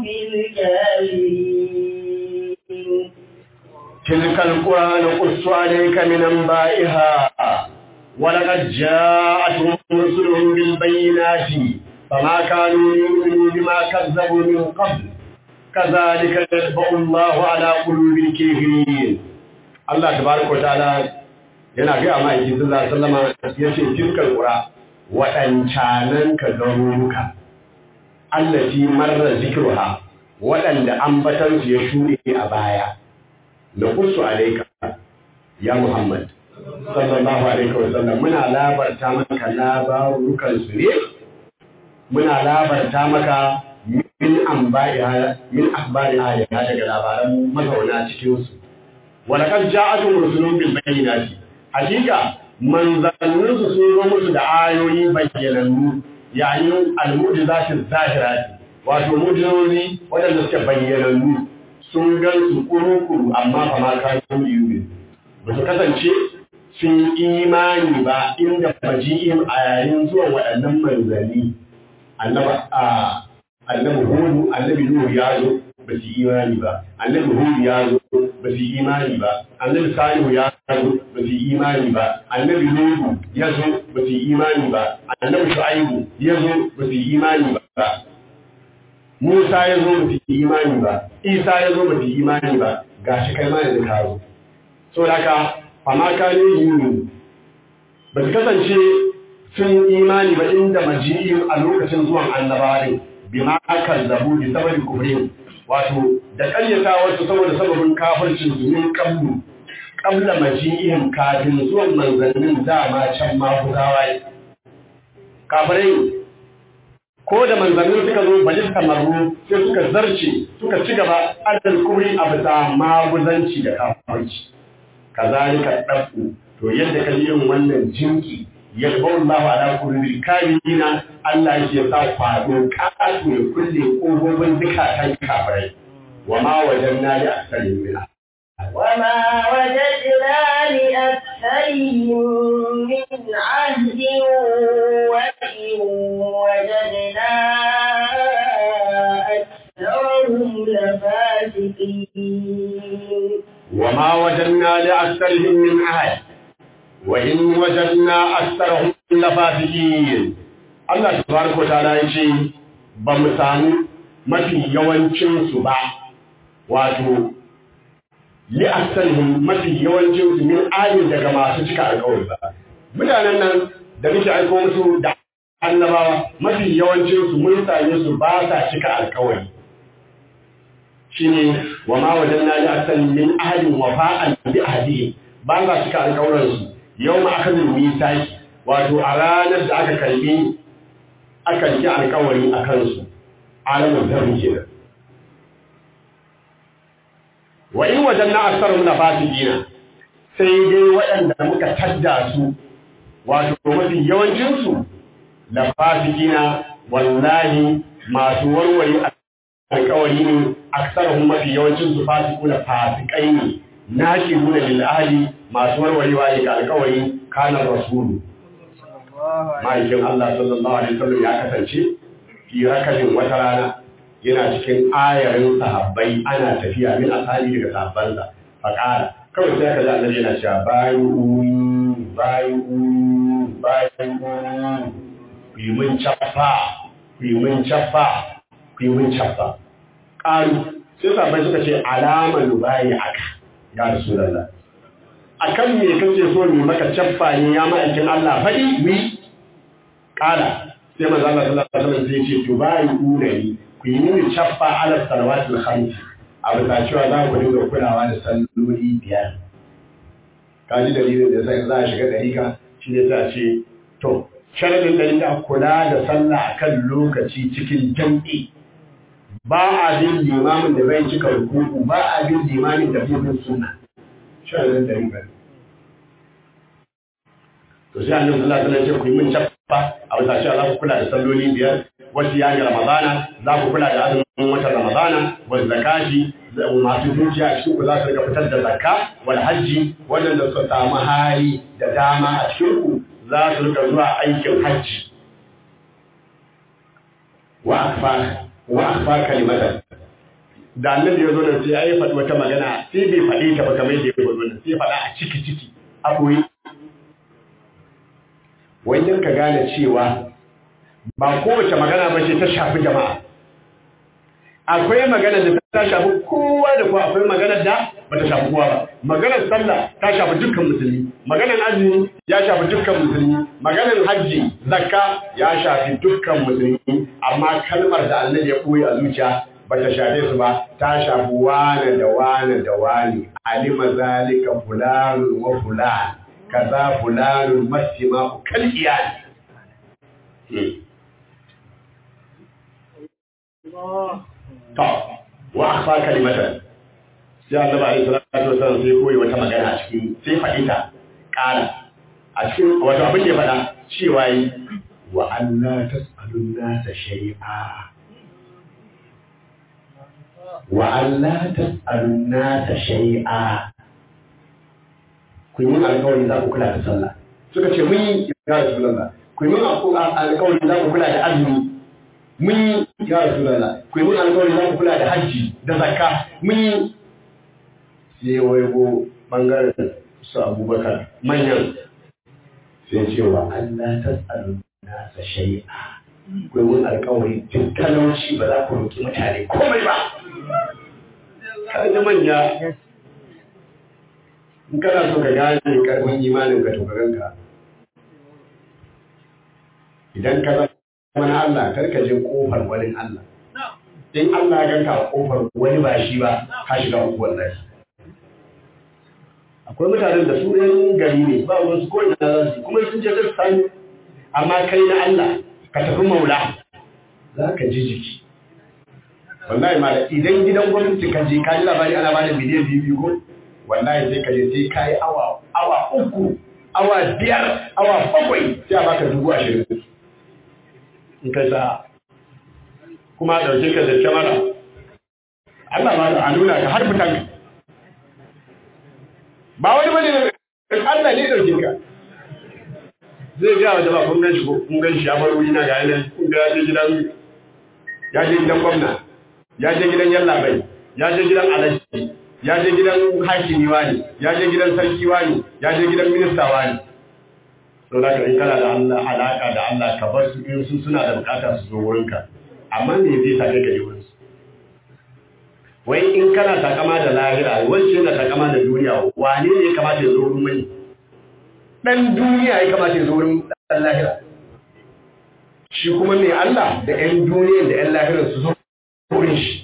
الكافرين تلك القرى نقص عليك من انبائها ولقد جاءتهم رسلهم بالبينات فما كانوا ليؤمنوا بما كذبوا من قبل كذلك يطبع الله على قلوب الكافرين الله تبارك وتعالى yana ga amma yake sallallahu alaihi wasallam yace tilkal qura waɗancanan ka garuruka allati marra zikruha waɗanda ambatansu ya shuɗe a baya da kusu alaika ya Muhammad sallallahu alaihi wasallam muna labarta maka labarukan su ne muna labarta maka min anba'iha min akhbariha ya daga labaran mazauna cikin su walaqad ja'atuhum rusulun bil bayyinati hakika manzanninsu sun zo musu da ayoyi bayyanannu yayin al-mu'jizatin zahirati wato mu'jizozi waɗanda suke bayyanannu sun gan su kuru-kuru amma fa ma kan yi ba su kasance sun imani ba inda maji'in a yayin zuwan waɗannan manzanni annabi hudu annabi nuhu ya zo ba su imani ba annabi hudu ya zo ba su imani ba annabi salihu ya zo ba su imani ba annabi nuhu ya zo ba su imani ba annabi shu'aibu ya zo ba su imani ba Musa ya zo ba su imani ba Isa ya zo ba su imani ba gashi kai ma yanzu ka zo so haka fama ka ne yi ba su kasance sun imani ba inda maji'in a lokacin zuwan annabawa ne bima kazzabu bi sababi kufrin wato da ƙaryata wasu saboda sababin kafircin su min qablu qabla maji'ihim kafin zuwan manzannin dama can ma kuzawa kafirai ko da manzannin suka zo bali tamarru sai suka zarce suka ci gaba adal kubri a bisa maguzanci da kafarci kazalika dafu to yadda ka yin wannan jinki yalba Allah ala kulli kamina Allah yake sa kwado kasu ya kulle kofofin zukatan kafirai wa ma wajanna li aksarin min وما وجدنا لأكثرهم من عهد وإن وجدنا أكثرهم لفاسقين وما وجدنا لأكثرهم من عهد وإن وجدنا أكثرهم لفاسقين Allah tabaraka wa ta'ala yace ba mu sami mafi yawancin su ba wato li aksalihim mafi yawancin su min ayin daga masu cika alƙawari ba mutanen nan da muke aiko musu da annabawa mafi yawancin su mun same su ba sa cika alƙawari shine wa ma wajanna li aksalihim min ahadin wafa'an bi ahdihi ba sa cika alƙawarin su yawma akadul misaki wato a ranar da aka karbi aka yi alƙawari a kansu alamun zarri kenan wa in wajen na asarun na fasigina sai dai waɗanda muka tadda su wato mafi yawancinsu na fasigina wallahi masu warware alkawari ne aksarahun mafi yawancinsu fasiku na fasikai ne na shi nuna lil'ahali masu warwarewa ne ga alkawari kanar rasulu ma'aikin Allah sallallahu alaihi wasallam ya kasance fi rakabin wata rana yana cikin ayarin sahabbai ana tafiya min asali daga sahabbansa faƙara kawai sai ka ji annabi yana cewa bayu bayu bayu ku yi mun cappa ku yi mun cappa ku yi mun cappa ƙaru sai sahabbai suka ce alama bayi aka ya rasulullah akan me kace so ne maka cappa ne ya ma'aikin Allah faɗi wi ƙala sai manzo Allah sallallahu alaihi wasallam sai ya ce to bayu ni ku yi mini cappa ala salawatul khamsi a bisa cewa za ku dinga kulawa da salloli biyar ka ji dalilin da sai za a shiga dariƙa shi ne ta ce to sharadin dariƙa kula da sallah akan lokaci cikin jam'i ba a bin limamin da bai cika rukuku ba a bin limamin da bai bin sunna sharadin dariƙa to sai annabi sallallahu alaihi wasallam ya ce ku yi min cappa a bisa cewa za ku kula da salloli biyar wasu yani ramadana za ku kula da azumin watan ramadana wa zakati masu dukiya a cikin ku za su rika fitar da zakka wal hajji waɗanda suka samu hali da dama a cikin ku za su rika zuwa aikin hajji wa akfar wa akfar kalimatan da annabi ya zo nan sai ya faɗi wata magana sai bai faɗi ta ba kamar yadda ya faɗi wannan sai faɗa a ciki ciki a koyi wajen ka gane cewa ba kowace magana ba ce ta shafi jama'a akwai magana da ta shafi kowa da kowa akwai magana da ba ta shafi kowa ba maganar sallah ta shafi dukkan musulmi maganar azumi ya shafi dukkan musulmi maganar hajji zakka ya shafi dukkan musulmi amma kalmar da annabi ya koyi a zuciya ba ta shafe su ba ta shafi wane da wane da wane alima zalika fulanun wa fulan kaza fulanun masima kal iyali To, wa akhfa kalimatan. Sai Allah ba alaihi salatu wasallam sai koyi wata magana a cikin sai faɗi ta ƙara. A cikin wato abin da ya faɗa cewa yi wa Allah tas'alun nasa shay'a. Wa Allah tas'alun nasa shay'a. Kun yi alƙawari za ku kula da sallah. Suka ce mun yi ya Rasulullah. Kun yi alƙawari za ku kula da azumi mun yi ya rasu lalla ku yi mun alkawari za ku kula da hajji da zakka mun yi sai waigo bangaren su abubakar manyan sai cewa Allah ta tsaru nasa shai'a ku yi mun alkawari tun talauci ba za ku roƙi mutane komai ba ka ji manya in kana so ka gane karfin imanin ka to ka ganka idan ka mana Allah karka je kofar wani Allah. In Allah ya ganka a kofar wani ba shi ba, ka shiga uku wallahi. Akwai mutanen da su ɗan gari ne, ba wasu ko ina za su kuma sun je zai sami, amma kai na Allah ka tafi maula. za ka ji jiki wallahi ma idan gidan gwamnati ka je ka ji labari ana bada miliyan biyu biyu ko wallahi sai ka je sai ka yi awa awa uku awa biyar awa bakwai sai a baka dubu ashirin in kai sa kuma a ɗauke ka da kyamara Allah ma da a nuna ka har fitan ba wani bane Allah ne ɗauke ka zai ga wa jama'a kun ganshi ko kun ganshi ya bar wuri na ga yanan kun ga ya je gidan ya je gidan gwamna ya je gidan yallabai ya je gidan alaji ya je gidan hakimi wani ya je gidan sarki wani ya je gidan minista wani to da in kana da Allah alaka da Allah ka bar su in su suna da bukata su zo wurinka amma me zai sake ka je wurin su wai in kana takama da lahira wacce na takama da duniya wane ne ya kamata ya zo wurin mai dan duniya ya kamata ya zo wurin dan lahira shi kuma mai Allah da ƴan duniya da ƴan lahira su zo wurin shi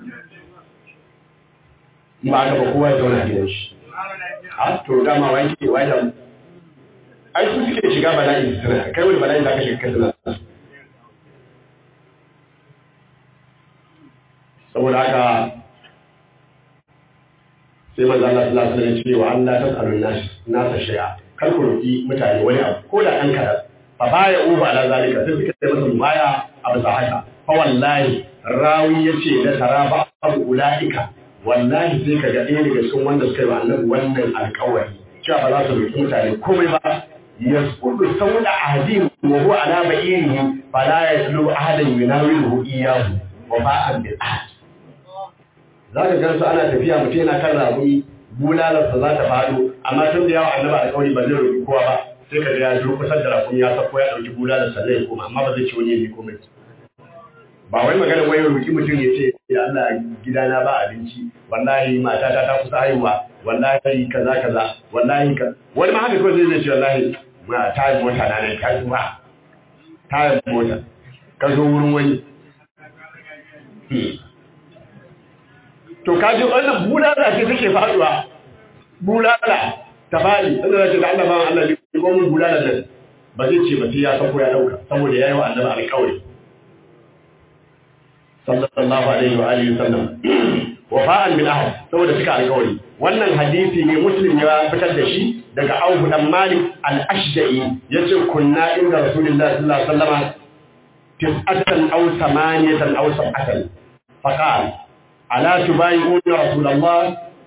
ba ka ba kowa ya zauna gidan shi a to dama wani ke wajen ai su suke shiga bala'i su tana kai wani bala'i za ka shiga kai suna saboda haka sai manzo Allah sallallahu alaihi wasallam ce wa Allah tasalun nas nasa shay'a kar ku roki mutane wani abu ko da dan kadan fa baya uba ala zalika sai suka yi masa baya a bisa haka fa wallahi rawi yace da taraba abu ulaika wallahi sai kaga ɗaya daga cikin wanda suka yi wa annabi wannan alƙawari cewa ba za su roki mutane komai ba yasqutu sawda ahadin wa huwa ala ba'irihi fala yaslu ahadan yunawiluhu iyyahu wa ba'an bil ahad za ka gansu ana tafiya mutum yana kan rabu bulalarsa za ta faɗo amma tun da yawa annaba da kawai ba zai roƙi kowa ba sai ka ga ya zo kusa da rakun ya sako ya ɗauki bulalar sannan ya koma amma ba zai ci wani ya bi komai ba wai magana wai roƙi mutum ya ce ya Allah gidana ba abinci wallahi matata ta kusa haihuwa wallahi kaza kaza wallahi ka wani ma haka kawai zai zai ce wallahi ma tayar mota na ne ta zuwa tayar mota ka zo wurin wani to kaji wannan bulala ce take faduwa bulala ta fadi inda zai da Allah ba Allah ne ko mun bulala nan ba zai ce ba sai ya sako ya dauka saboda yayi wa annabi alƙawari sallallahu alaihi wa alihi wasallam wafa'an bil ahd saboda suka alƙawari wannan hadisi ne muslim ya fitar da shi daga Auf dan Malik al-Ashja'i yace kunna inda Rasulullahi sallallahu alaihi wasallam tis'atan aw samaniyatan aw sab'atan faqala ألا تبايعون رسول الله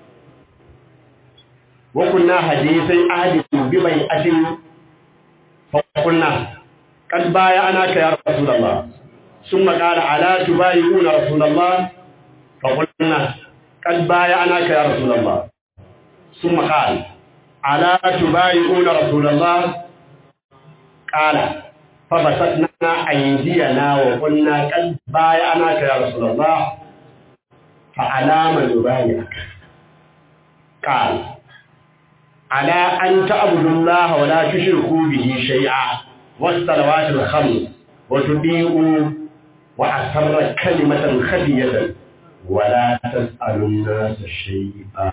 وكنا حديثي أهد ببيعة فقلنا قد بايعناك يا رسول الله ثم قال ألا تبايعون رسول الله فقلنا قد بايعناك يا رسول الله ثم قال ألا تبايعون رسول الله قال فبسطنا أيدينا وقلنا قد بايعناك يا رسول الله فعلام نبايعك قال على أن تعبدوا الله ولا تشركوا به شيئا والصلوات الخمس وتطيعوا وأسر كلمة خفية ولا تسألوا الناس شيئا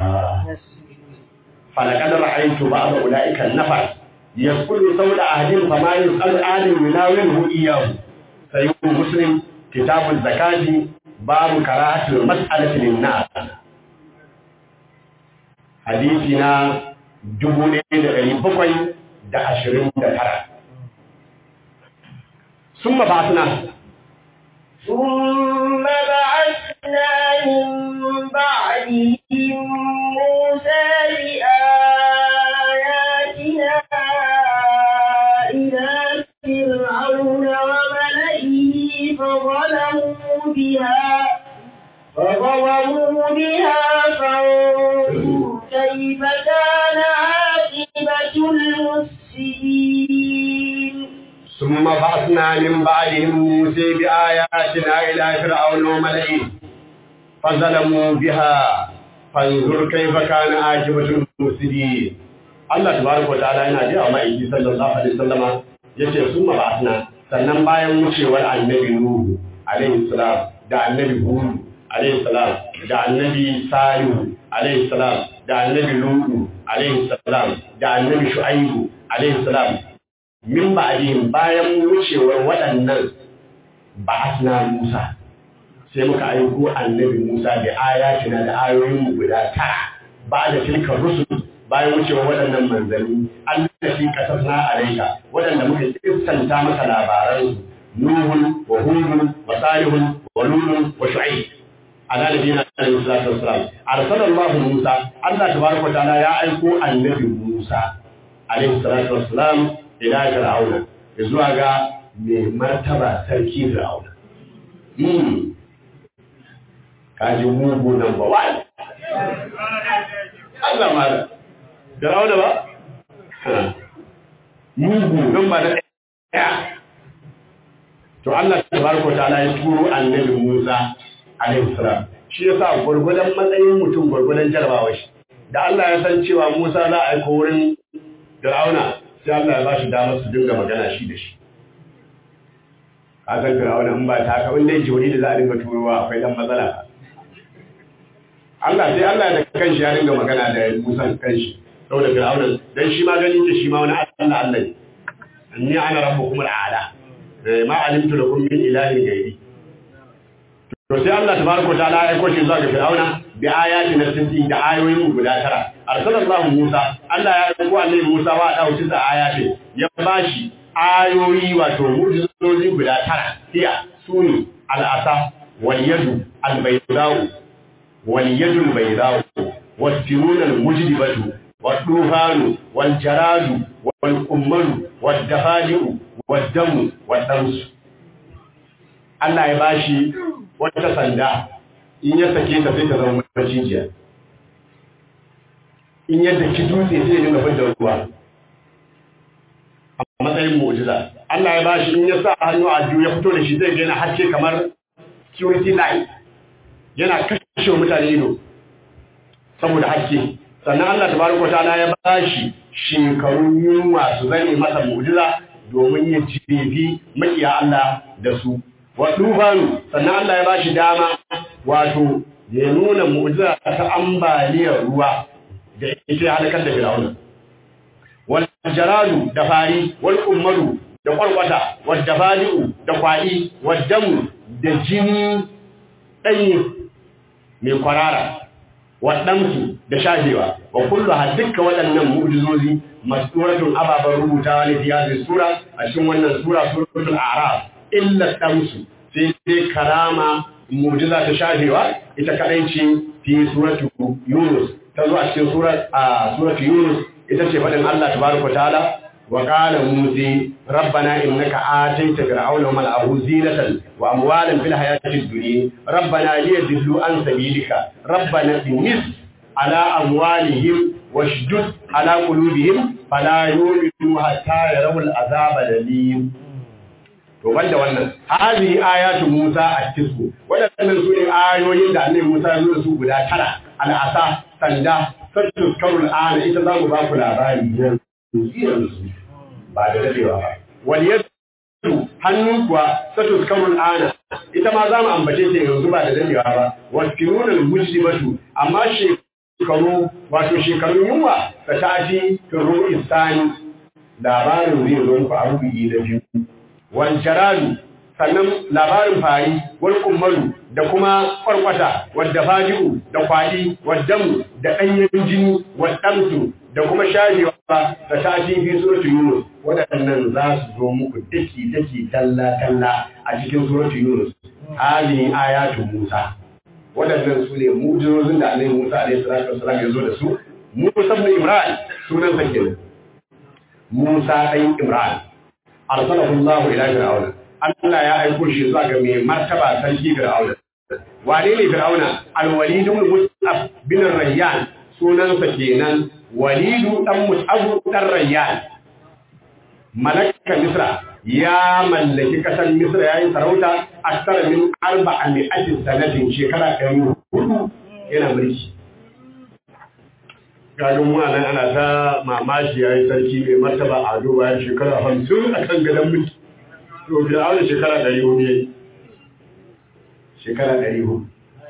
فلقد رأيت بعض أولئك النفر يسأل صوت أهل فما يسأل أهل يناوله إياه سيقول مسلم كتاب الزكاة باب كراهة المسألة للناس حديثنا جبولين غريب بقي دا عشرين دا ترى ثم بعثنا ثم بعثنا من بعدهم موسى بآياتنا إلى فرعون وملئه فظلموا بها فظلموا بها فانظر كيف كان عاقبة المفسدين ثم بعثنا من بعدهم موسى بآياتنا إلى فرعون وملئه فظلموا بها فانظر كيف كان عاقبة المفسدين Allah tabaraka wataala yana ji a ma'aiki sallallahu alaihi wasallama yace summa ba'athna sannan bayan wucewar annabi Nuhu alaihi salam da annabi Hud alaihi salam da annabi Salihu alaihi salam da annabi Lutu alaihi salam da annabi Shu'aibu alaihi salam min ba'dihim bayan wucewar waɗannan ba'athna Musa sai muka aiko annabi Musa da ayatina da ayoyin mu guda tara ba da tilka rusul bayan wucewa waɗannan manzanni Allah shi kasasna alaika waɗanda muka kissanta maka labaran Nuhun wa Hudun wa Salihun wa Lulun wa Shu'aib ala nabiyina alaihi salatu wassalam arsala Allah Musa Allah tabaraka wa ta'ala ya aiko annabi Musa alaihi salatu wassalam ila Fir'auna zuwa ga mai martaba sarki Fir'auna hmm kaji mugu number 1 Allah mala Fir'auna ba mugu number da ɗaya to Allah tabaraka wa ta'ala ya turo annabi Musa alaihi salam shi yasa gurgudan matsayin mutum gurgudan jarabawa shi da Allah ya san cewa Musa za a aika wurin Fir'auna sai Allah ya ba shi damar su dinga magana shi da shi ka san Fir'auna in ba ta haka wanda yake wani da za a dinga turowa akwai dan matsala Allah sai Allah da kanshi ya dinga magana da Musa kanshi saboda Fir'auna dan shi ma gani ke shi ma wani Allah Allah ne inni ana rabbukum al'ala ma alimtu lakum min ilahin ghairi to sai Allah tabaraka ta'ala ya aiko shi zuwa ga Fir'auna bi ayati na sinti da ayoyin guda tara arsalallahu Musa Allah ya aiko annabi Musa wa da wuce da ayati ya bashi ayoyi wato mu'jizozi guda tara hiya suni al-asa wal yadu al-baydau wal yadu al-baydau was-sirun al-mujdibatu wad-dufanu wal-jaradu wal-qummalu wad-dafadi'u wad-damu wad-damsu Allah ya bashi wata sanda in ya sake ta sai ta zama macijiya in yadda ki dutse sai ya dinga fidda ruwa a matsayin mu'jiza Allah ya bashi in ya sa hannu a biyu ya fito da shi zai ga yana haske kamar security light yana kashe mutane ido saboda haske sannan Allah tabaraka ta'ala ya bashi shekarun yunwa su zane masa mu'jiza domin ya jefi makiya Allah da su wa tufanu sannan Allah ya bashi dama wato ya nuna mu'jiza ta ambaliyar ruwa da ita halakar da Fir'auna wal jaradu da fari wal ummaru da kwarkwata wal dafadi'u da kwadi wal damu da jini danyi mai kwarara wa damsu da shafewa wa kullu ha dukkan waɗannan mu'jizozi masuratun ababan rubutawa ne fiye sura a cikin wannan sura suratul a'raf illa damsu sai dai karama mu'jiza ta shafewa ita kadai ce fi suratu yunus ta zo a cikin surat a suratu yunus ita ce faɗin Allah tabaraka ta'ala wa qala musa rabbana innaka ataita fir'auna wa mal'ahu zinatan wa amwalan fil hayatid dunya rabbana liyadillu an sabilika rabbana timis ala amwalihim washdud ala qulubihim fala yu'minu hatta yarawul azaba alim to banda wannan hazi ayatu Musa at-tisbu wadannan su ne ayoyin da Annabi Musa ya zo da su guda tara al-asa sanda sattu karul ana ita za mu ba ku labari yanzu ba da dadewa ba wal yadu hannu kuwa sattu karul ana ita ma za mu ambace ta yanzu ba da dadewa ba wal firunal musibatu amma shekaru wato shekarun yunwa ta tashi turu isani labarin zai zo ku a rubuyi da biyu wancaradu sannan labarin fari wal kummaru da kuma kwarkwata wadda faji'u da kwadi waddamu da ɗanyen jini waddamsu da kuma shajewa da tashi fi suratu yunus waɗannan za su zo muku daki daki talla talla a cikin suratu yunus hali ayatu musa waɗannan su ne mujizozin da annabi musa alaihi salatu wasallam ya zo da su musa ibn imran sunan sa kenan musa ɗan imran arsalahu Allah ila fir'auna Allah ya aiko shi zuwa ga mai martaba sarki fir'auna wane ne fir'auna al-walid ibn mus'ab bin rayyan sunansa kenan walidu dan mus'ab dan rayyan malaka misra ya mallaki kasar misra yayin sarauta akthar min arba'a mi'atin sanatin shekara 400 yana mulki gajin mwanan ana ta mamashi ya yi sarki mai martaba a ado bayan shekara hamsin a kan gadon mulki to fi da shekara ɗari hudu ya yi shekara ɗari hudu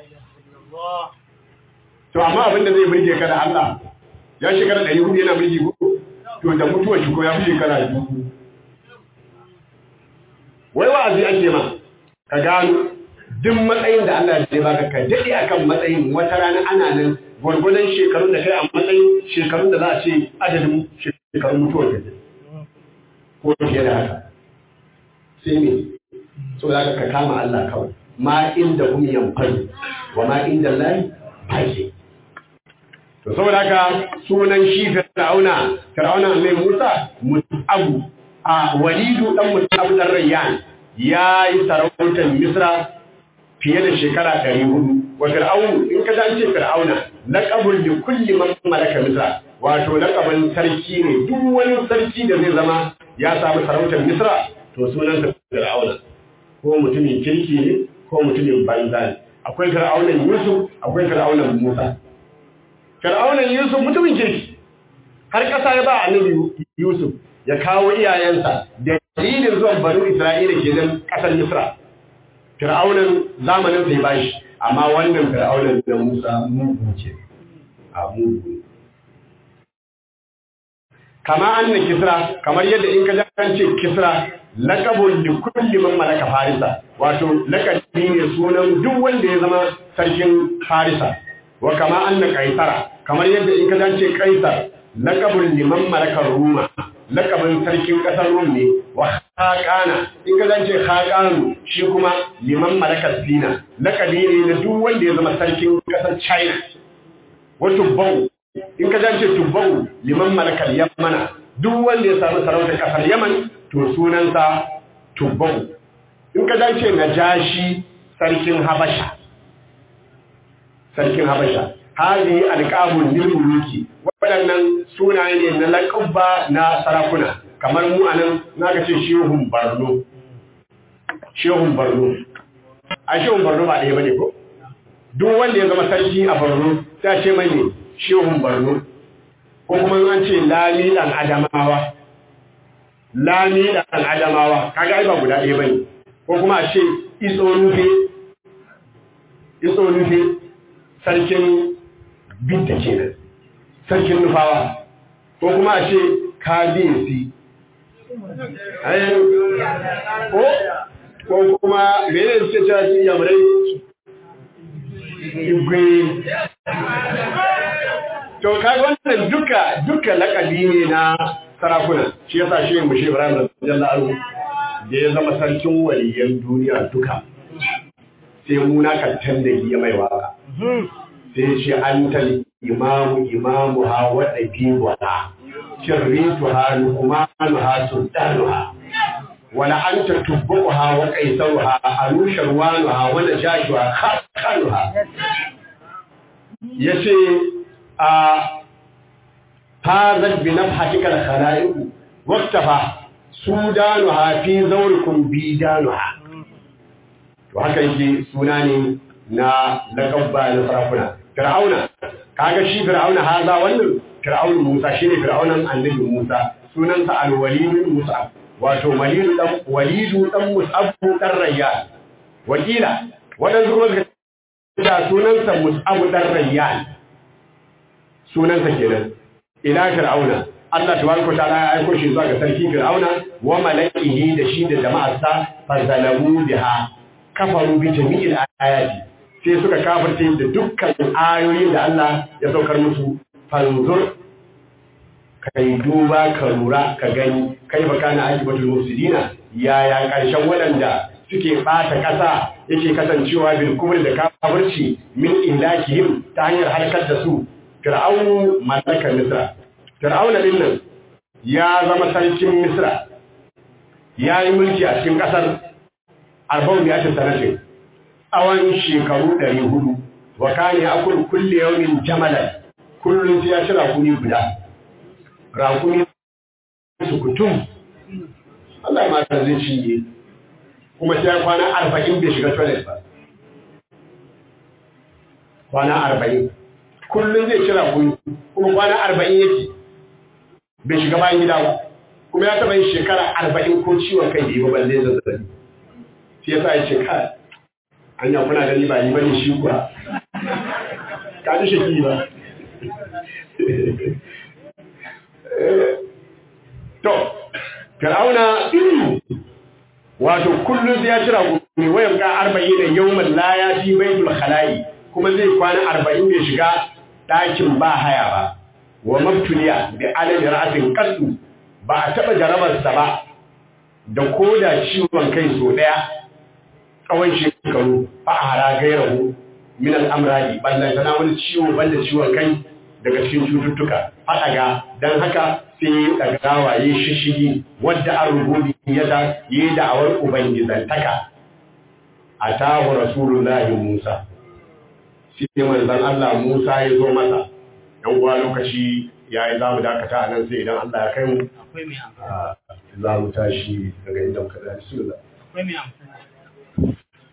to amma abin da zai mulke ka da Allah ya shekara ɗari hudu yana mulki ko to da mutuwar shi ko ya fi shekara biyu wai wa'azi ake ma ka gano duk matsayin da Allah ya baka ka daɗe akan matsayin wata rana ana nan gwargwadon shekarun da kai a matsayin shekarun da za a ce adadin shekarun mutuwar ka ko fiye da haka sai me so za ka kama Allah kawai ma inda hum yanfani wa ma inda Allah baki to saboda haka sunan shi fir'auna fir'auna mai Musa mutabu a walidu dan mutabu dan rayyan ya yi sarautar Misra fiye da shekara ɗari hudu wa fir'aunu in ka dace fir'auna laqabul li kulli man malaka Misra wato laqabin sarki ne duk wani sarki da zai zama ya samu sarautar Misra to sunansa fir'auna ko mutumin kirki ne ko mutumin banza ne akwai fir'aunan Yusuf akwai fir'aunan Musa fir'aunan Yusuf mutumin kirki har ƙasa ya ba annabi Yusuf ya kawo iyayensa da dalilin zuwan banu Isra'ila kenan ƙasar Misra fir'aunan zamanin sai bashi amma wannan fir'aunan da Musa mugu ce a mugu kama anna kisra kamar yadda in ka an ce kisra laqabun li kulli man malaka farisa wato laqabi ne sunan duk wanda ya zama sarkin farisa wa kama anna kaisara kamar yadda in ka ce kaisar laqabun liman malaka ruma laqabin sarkin kasar rum ne wa khaqana in ka ce khaqanu shi kuma liman malaka sina laqabi ne na duk wanda ya zama sarkin kasar china wa tubbau in ka ce tubbau liman malakal yamana duk wanda ya samu sarautar kasar yaman to sunansa tubbau in ka ce najashi sarkin habasha sarkin habasha hadi alqabul lil muluki waɗannan sunaye ne na laqabba na sarakuna kamar mu anan naka ce shehun barno shehun barno a shehun barno ba ɗaya bane ko duk wanda ya zama sarki a barno sai ce mai ne shehun barno ko kuma an ce lami dan adamawa lami dan adamawa kaga ai ba guda ɗaya bane ko kuma a ce iso nufe iso nufe sarkin bidda kenan sarkin nufawa ko kuma a ce kabiyesi ko ko kuma mene suke cewa shi yamurai igwe to kaga wannan duka duka lakabi ne na sarakuna shi yasa shi mu shi Ibrahim radiyallahu anhu da ya zama sarkin waliyan duniya duka sai muna kattan da ya mai waka sai shi antal imamu imamu ha wa dabiwa kirritu ha luqmanu ha sultanuha wala anta tubbuha wa qaisaruha anusharwanuha wa najashuha khaqanuha yace a fazat bi nafhatika al-khalaiq waqtafa sudanuha fi zawrikum bidanuha to haka yake suna ne na laqabba na sarakuna fir'auna kaga shi fir'auna haza wannan fir'aun Musa shine fir'aunan annabi Musa sunansa al-walid Musa wato walidu dan walidu dan Mus'ab dan Rayyan wakila wadansu kuma suka ce sunansa Mus'ab dan Rayyan sunansa kenan ila fir'auna Allah tabaraka ta'ala ya aiko shi zuwa ga sarki fir'auna wa mala'ihi da shi da jama'arsa fazalamu biha kafaru bi jami'il ayati sai suka kafirce da dukkan ayoyin da Allah ya saukar musu fanzur kai duba ka lura ka gani kai baka na akibatul mufsidina yaya karshen waɗanda suke ɓata ƙasa yake kasancewa bil kubri da kafirci min ihlakihim ta hanyar halakar da su fir'aunu mallakar misra fir'auna din nan ya zama sarkin misra ya yi mulki a cikin ƙasar arba'u ya ta sanatin tsawon shekaru ɗari hudu wa kane akul kulle yaumin jamalan kullum sai ya ci rakuni guda rakuni su kutum Allah ya mata zai cinye kuma sai ya kwana arba'in bai shiga toilet ba kwana arba'in kullum zai ci rakuni kuma kwana arba'in yake bai shiga bayan gida ba kuma ya taɓa yin shekara arba'in ko ciwon kai da yi ba balle zazzabi shi yasa ya ce kai anya kuna gani ba ni bane shi kuwa ka ji shaki ba to fir'auna wato kullum ya cira gumi wayan ga arba'in yawman la ya fi baitul khala'i kuma zai kwana arba'in bai shiga ɗakin ba haya ba wa mabtuliya bi alami ra'atin qaddu ba a taba jarabarsa ba da koda ciwon kai so daya tsawon shekaru fa hara gairahu min al-amradi ballan sana wani ciwo banda ciwon kai daga cikin cututtuka fadaga dan haka sai dagawa yi shishigi wadda an rububi yada yi da'awar ubangizantaka atahu rasulullahi Musa sai manzon Allah Musa ya zo masa dan uwa lokaci yayi zamu dakata a nan sai idan Allah ya kai mu akwai mai amfani za mu tashi daga inda muka da bismillah akwai mai amfani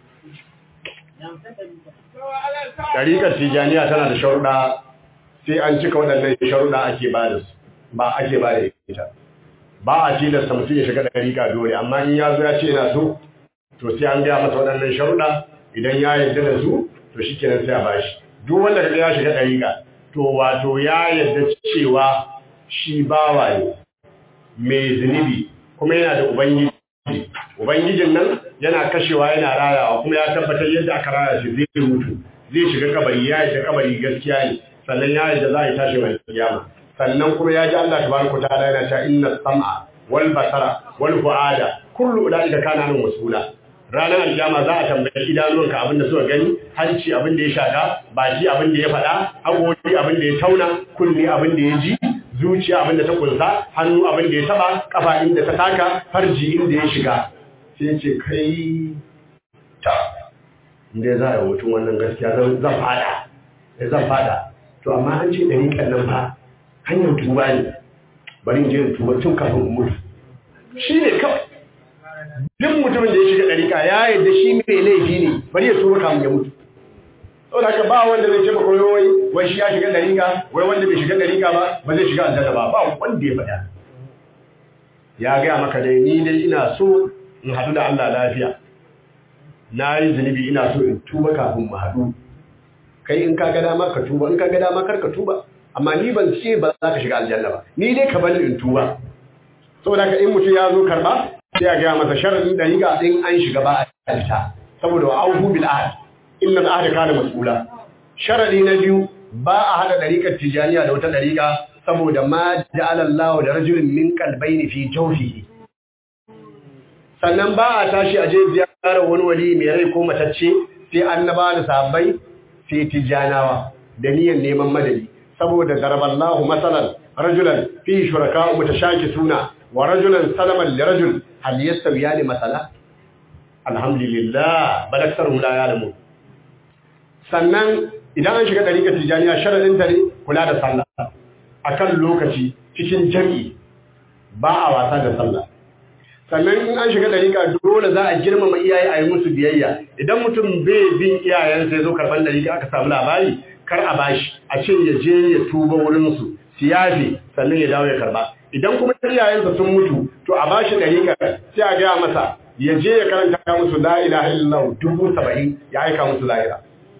Ɗariƙar Tijjaniya tana da sharuɗa sai an cika waɗannan sharuɗa ake ba da su, ba ake ba da ita. Ba a tilasta mutum ya shiga ɗariƙa dole, amma in ya zo ya ce yana so, to sai an gaya masa waɗannan sharuɗa idan ya yarda da su, to shi kenan sai a ba shi. Duk wanda kaga ya shiga ɗariƙa, to wato ya yarda cewa shi bawa ne, mai zunubi, kuma yana da Ubangiji. Ubangijin nan yana kashewa yana rayawa kuma ya tabbatar yadda aka raya shi zai mutu zai shiga kabari ya yi kabari gaskiya ne sannan ya yi da za a yi tashi mai kiyama sannan kuma ya ji Allah tabaraka ta'ala yana cewa inna sam'a wal basara wal fu'ada kullu ulaika kana nan mas'ula ranar alkiyama za a tambayi idanuwanka abin da suka gani hanci abin da ya shaka baki abin da ya faɗa haƙori abin da ya tauna kunne abin da ya ji zuciya abin da ta kunsa hannu abin da ya taba kafa inda ta taka farji inda ya shiga sai ce kai ta inda za a yi mutum wannan gaskiya zan fada zan fada to amma an ce ɗari nan fa hanyar tuba ne bari in je in tuba tun kafin in mutu shi ne kawai duk mutumin da ya shiga ɗarika ya yadda shi mai laifi ne bari ya tuba kafin ya mutu saboda haka ba wanda zai ce ba koyo wai wai shi ya shiga ɗarika wai wanda bai shiga ɗarika ba ba zai shiga aljanna ba ba wanda ya faɗa ya gaya maka dai ni dai ina so in haɗu da Allah lafiya na yi zunubi ina so in tuba kafin mu haɗu kai in ka ga dama ka tuba in ka ga dama kar ka tuba amma ni ban ce ba za ka shiga aljanna ba ni dai ka bani in tuba saboda haka in mutum ya zo karba sai a gaya masa sharadin dariƙa in an shiga ba a alta saboda wa auhu bil ahd inna al ahd kana mas'ula sharadi na biyu ba a hada dariƙar tijaniya da wata dariƙa saboda ma ja'ala Allah da rajulin min qalbayni fi jawfihi sannan ba a tashi a je ziyarar wani wali mai rai ko matacce sai annaba da sahabbai sai tijanawa da niyyar neman madadi saboda daraballahu masalan rajulan fi shuraka'u mutashakisuna wa rajulan salaman li rajul hal yastawiyani masala alhamdulillah bal aktharuhum la ya'lamun sannan idan an shiga dariƙar tijaniya sharadin ta ne kula da sallah akan lokaci cikin jami'i ba a wasa da sallah sannan in an shiga dariƙa dole za a girmama iyaye a yi musu biyayya idan mutum bai bin iyayensa ya zo karɓar dariƙa aka samu labari kar a bashi a ce ya je ya tuba wurinsu su yafe sannan ya dawo ya karɓa idan kuma iyayensa sun mutu to a bashi dariƙa sai a gaya masa ya je ya karanta musu la ilaha illallah dubu saba'in ya aika musu lahira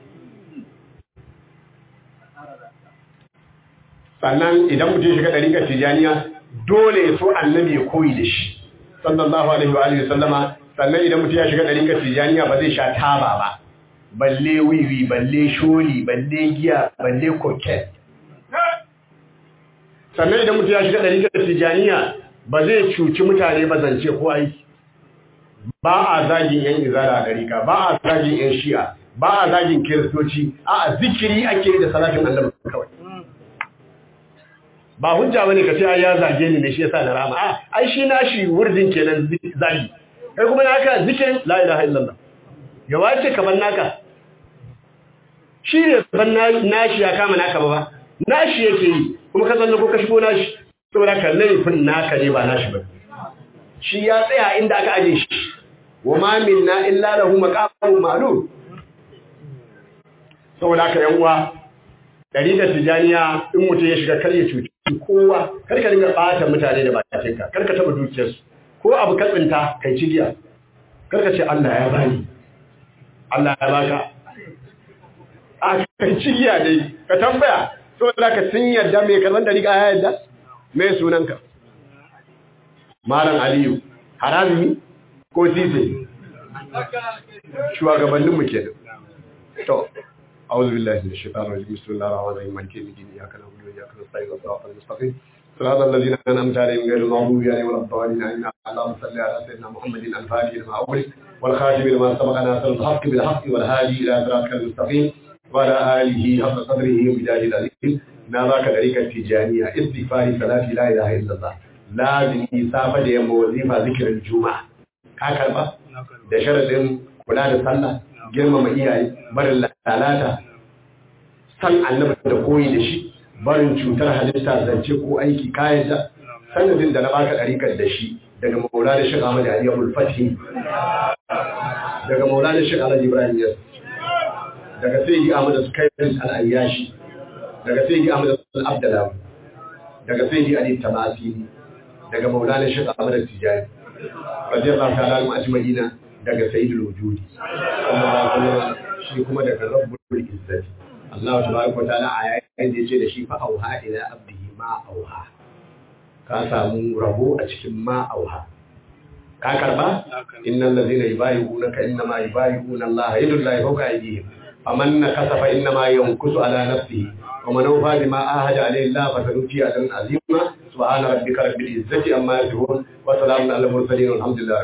sannan idan mutum shiga dariƙar tijaniya dole ya so annabi ya koyi da shi sallallahu alaihi wa alihi sallama sannan idan mutum ya shiga ɗariƙar tijaniya ba zai sha taba ba balle wiwi balle sholi balle giya balle koket sannan idan mutum ya shiga ɗariƙar tijaniya ba zai cuci mutane ba zance ko aiki ba a zagin yan izara a ɗariƙa ba a zagin yan shi'a ba a zagin kiristoci a zikiri ake da salatin annabi kawai ba hujja bane ka ce ai ya zage ni ne shi yasa na rama a ai shi nashi wurdin kenan zagi kai kuma naka zikirin la ilaha illallah ya wace kaman naka shi ne ban nashi ya kama naka ba nashi yake yi kuma ka zanna ko ka shigo nashi saboda ka laifin naka ne ba nashi ba shi ya tsaya inda aka aje shi wa ma minna illa lahu maqamun ma'lum saboda haka yan uwa dariƙar tijaniya in mutum ya shiga kar ya cuci kowa kar ka dinga ɓata mutane da bakinka kar ka taɓa dukiyarsu ko abu ka tsinta kai cigiya kar ka ce Allah ya bani Allah ya baka a kai cigiya dai ka tambaya saboda ka sun yarda mai karban dariƙa ya yarda mai sunanka malam aliyu harazimi ko sise shugabanninmu kenan to أعوذ بالله من الشيطان الرجيم بسم الله الرحمن الرحيم مالك يوم الدين إياك نعبد وإياك نستعين صراط المستقيم صراط الذين أنعمت عليهم غير المغضوب عليهم ولا الضالين آمين اللهم صل على سيدنا محمد الفاتح لما أغلق والخاتم لما سبق ناصر الحق بالحق والهادي إلى صراطك المستقيم وعلى آله حق قدره وبجاه العظيم نذاك طريقة التجانية استغفار صلاة لا إله إلا الله لازم يسافة يوم وظيفة ذكر الجمعة كاكربا da sharadin kula da sallah girmama iyaye barin lalata san annabi da koyi da shi barin cutar halitta zance ko aiki kayan da sanadin da na baka ɗarikar da shi daga maula da shi Ahmad Ali Abdul Fathi daga maula da shi Alhaji Ibrahim Yas daga sai Ahmad Sukairun Al-Ayyashi daga sai Ahmad Abdullah daga sai Ali Tamasini daga maula da shi Ahmad Tijani radiyallahu ta'ala anhu ajma'ina daga sayyidul wujudi shi kuma daga rabbul izzati Allah tabaraka wa ta'ala a yayin da yace da shi fa auha ila abdihi ma auha ka samu rabo a cikin ma auha ka karba innal ladhina yubayyi'unaka innama yubayyi'una Allah yadullahi fawqa aydihim faman nakasa fa innama yankusu ala nafsihi ومن أوفى بما عاهد عليه الله فسنؤتي أجرا عظيما سبحان ربك رب العزة عما يصفون وسلام على المرسلين والحمد لله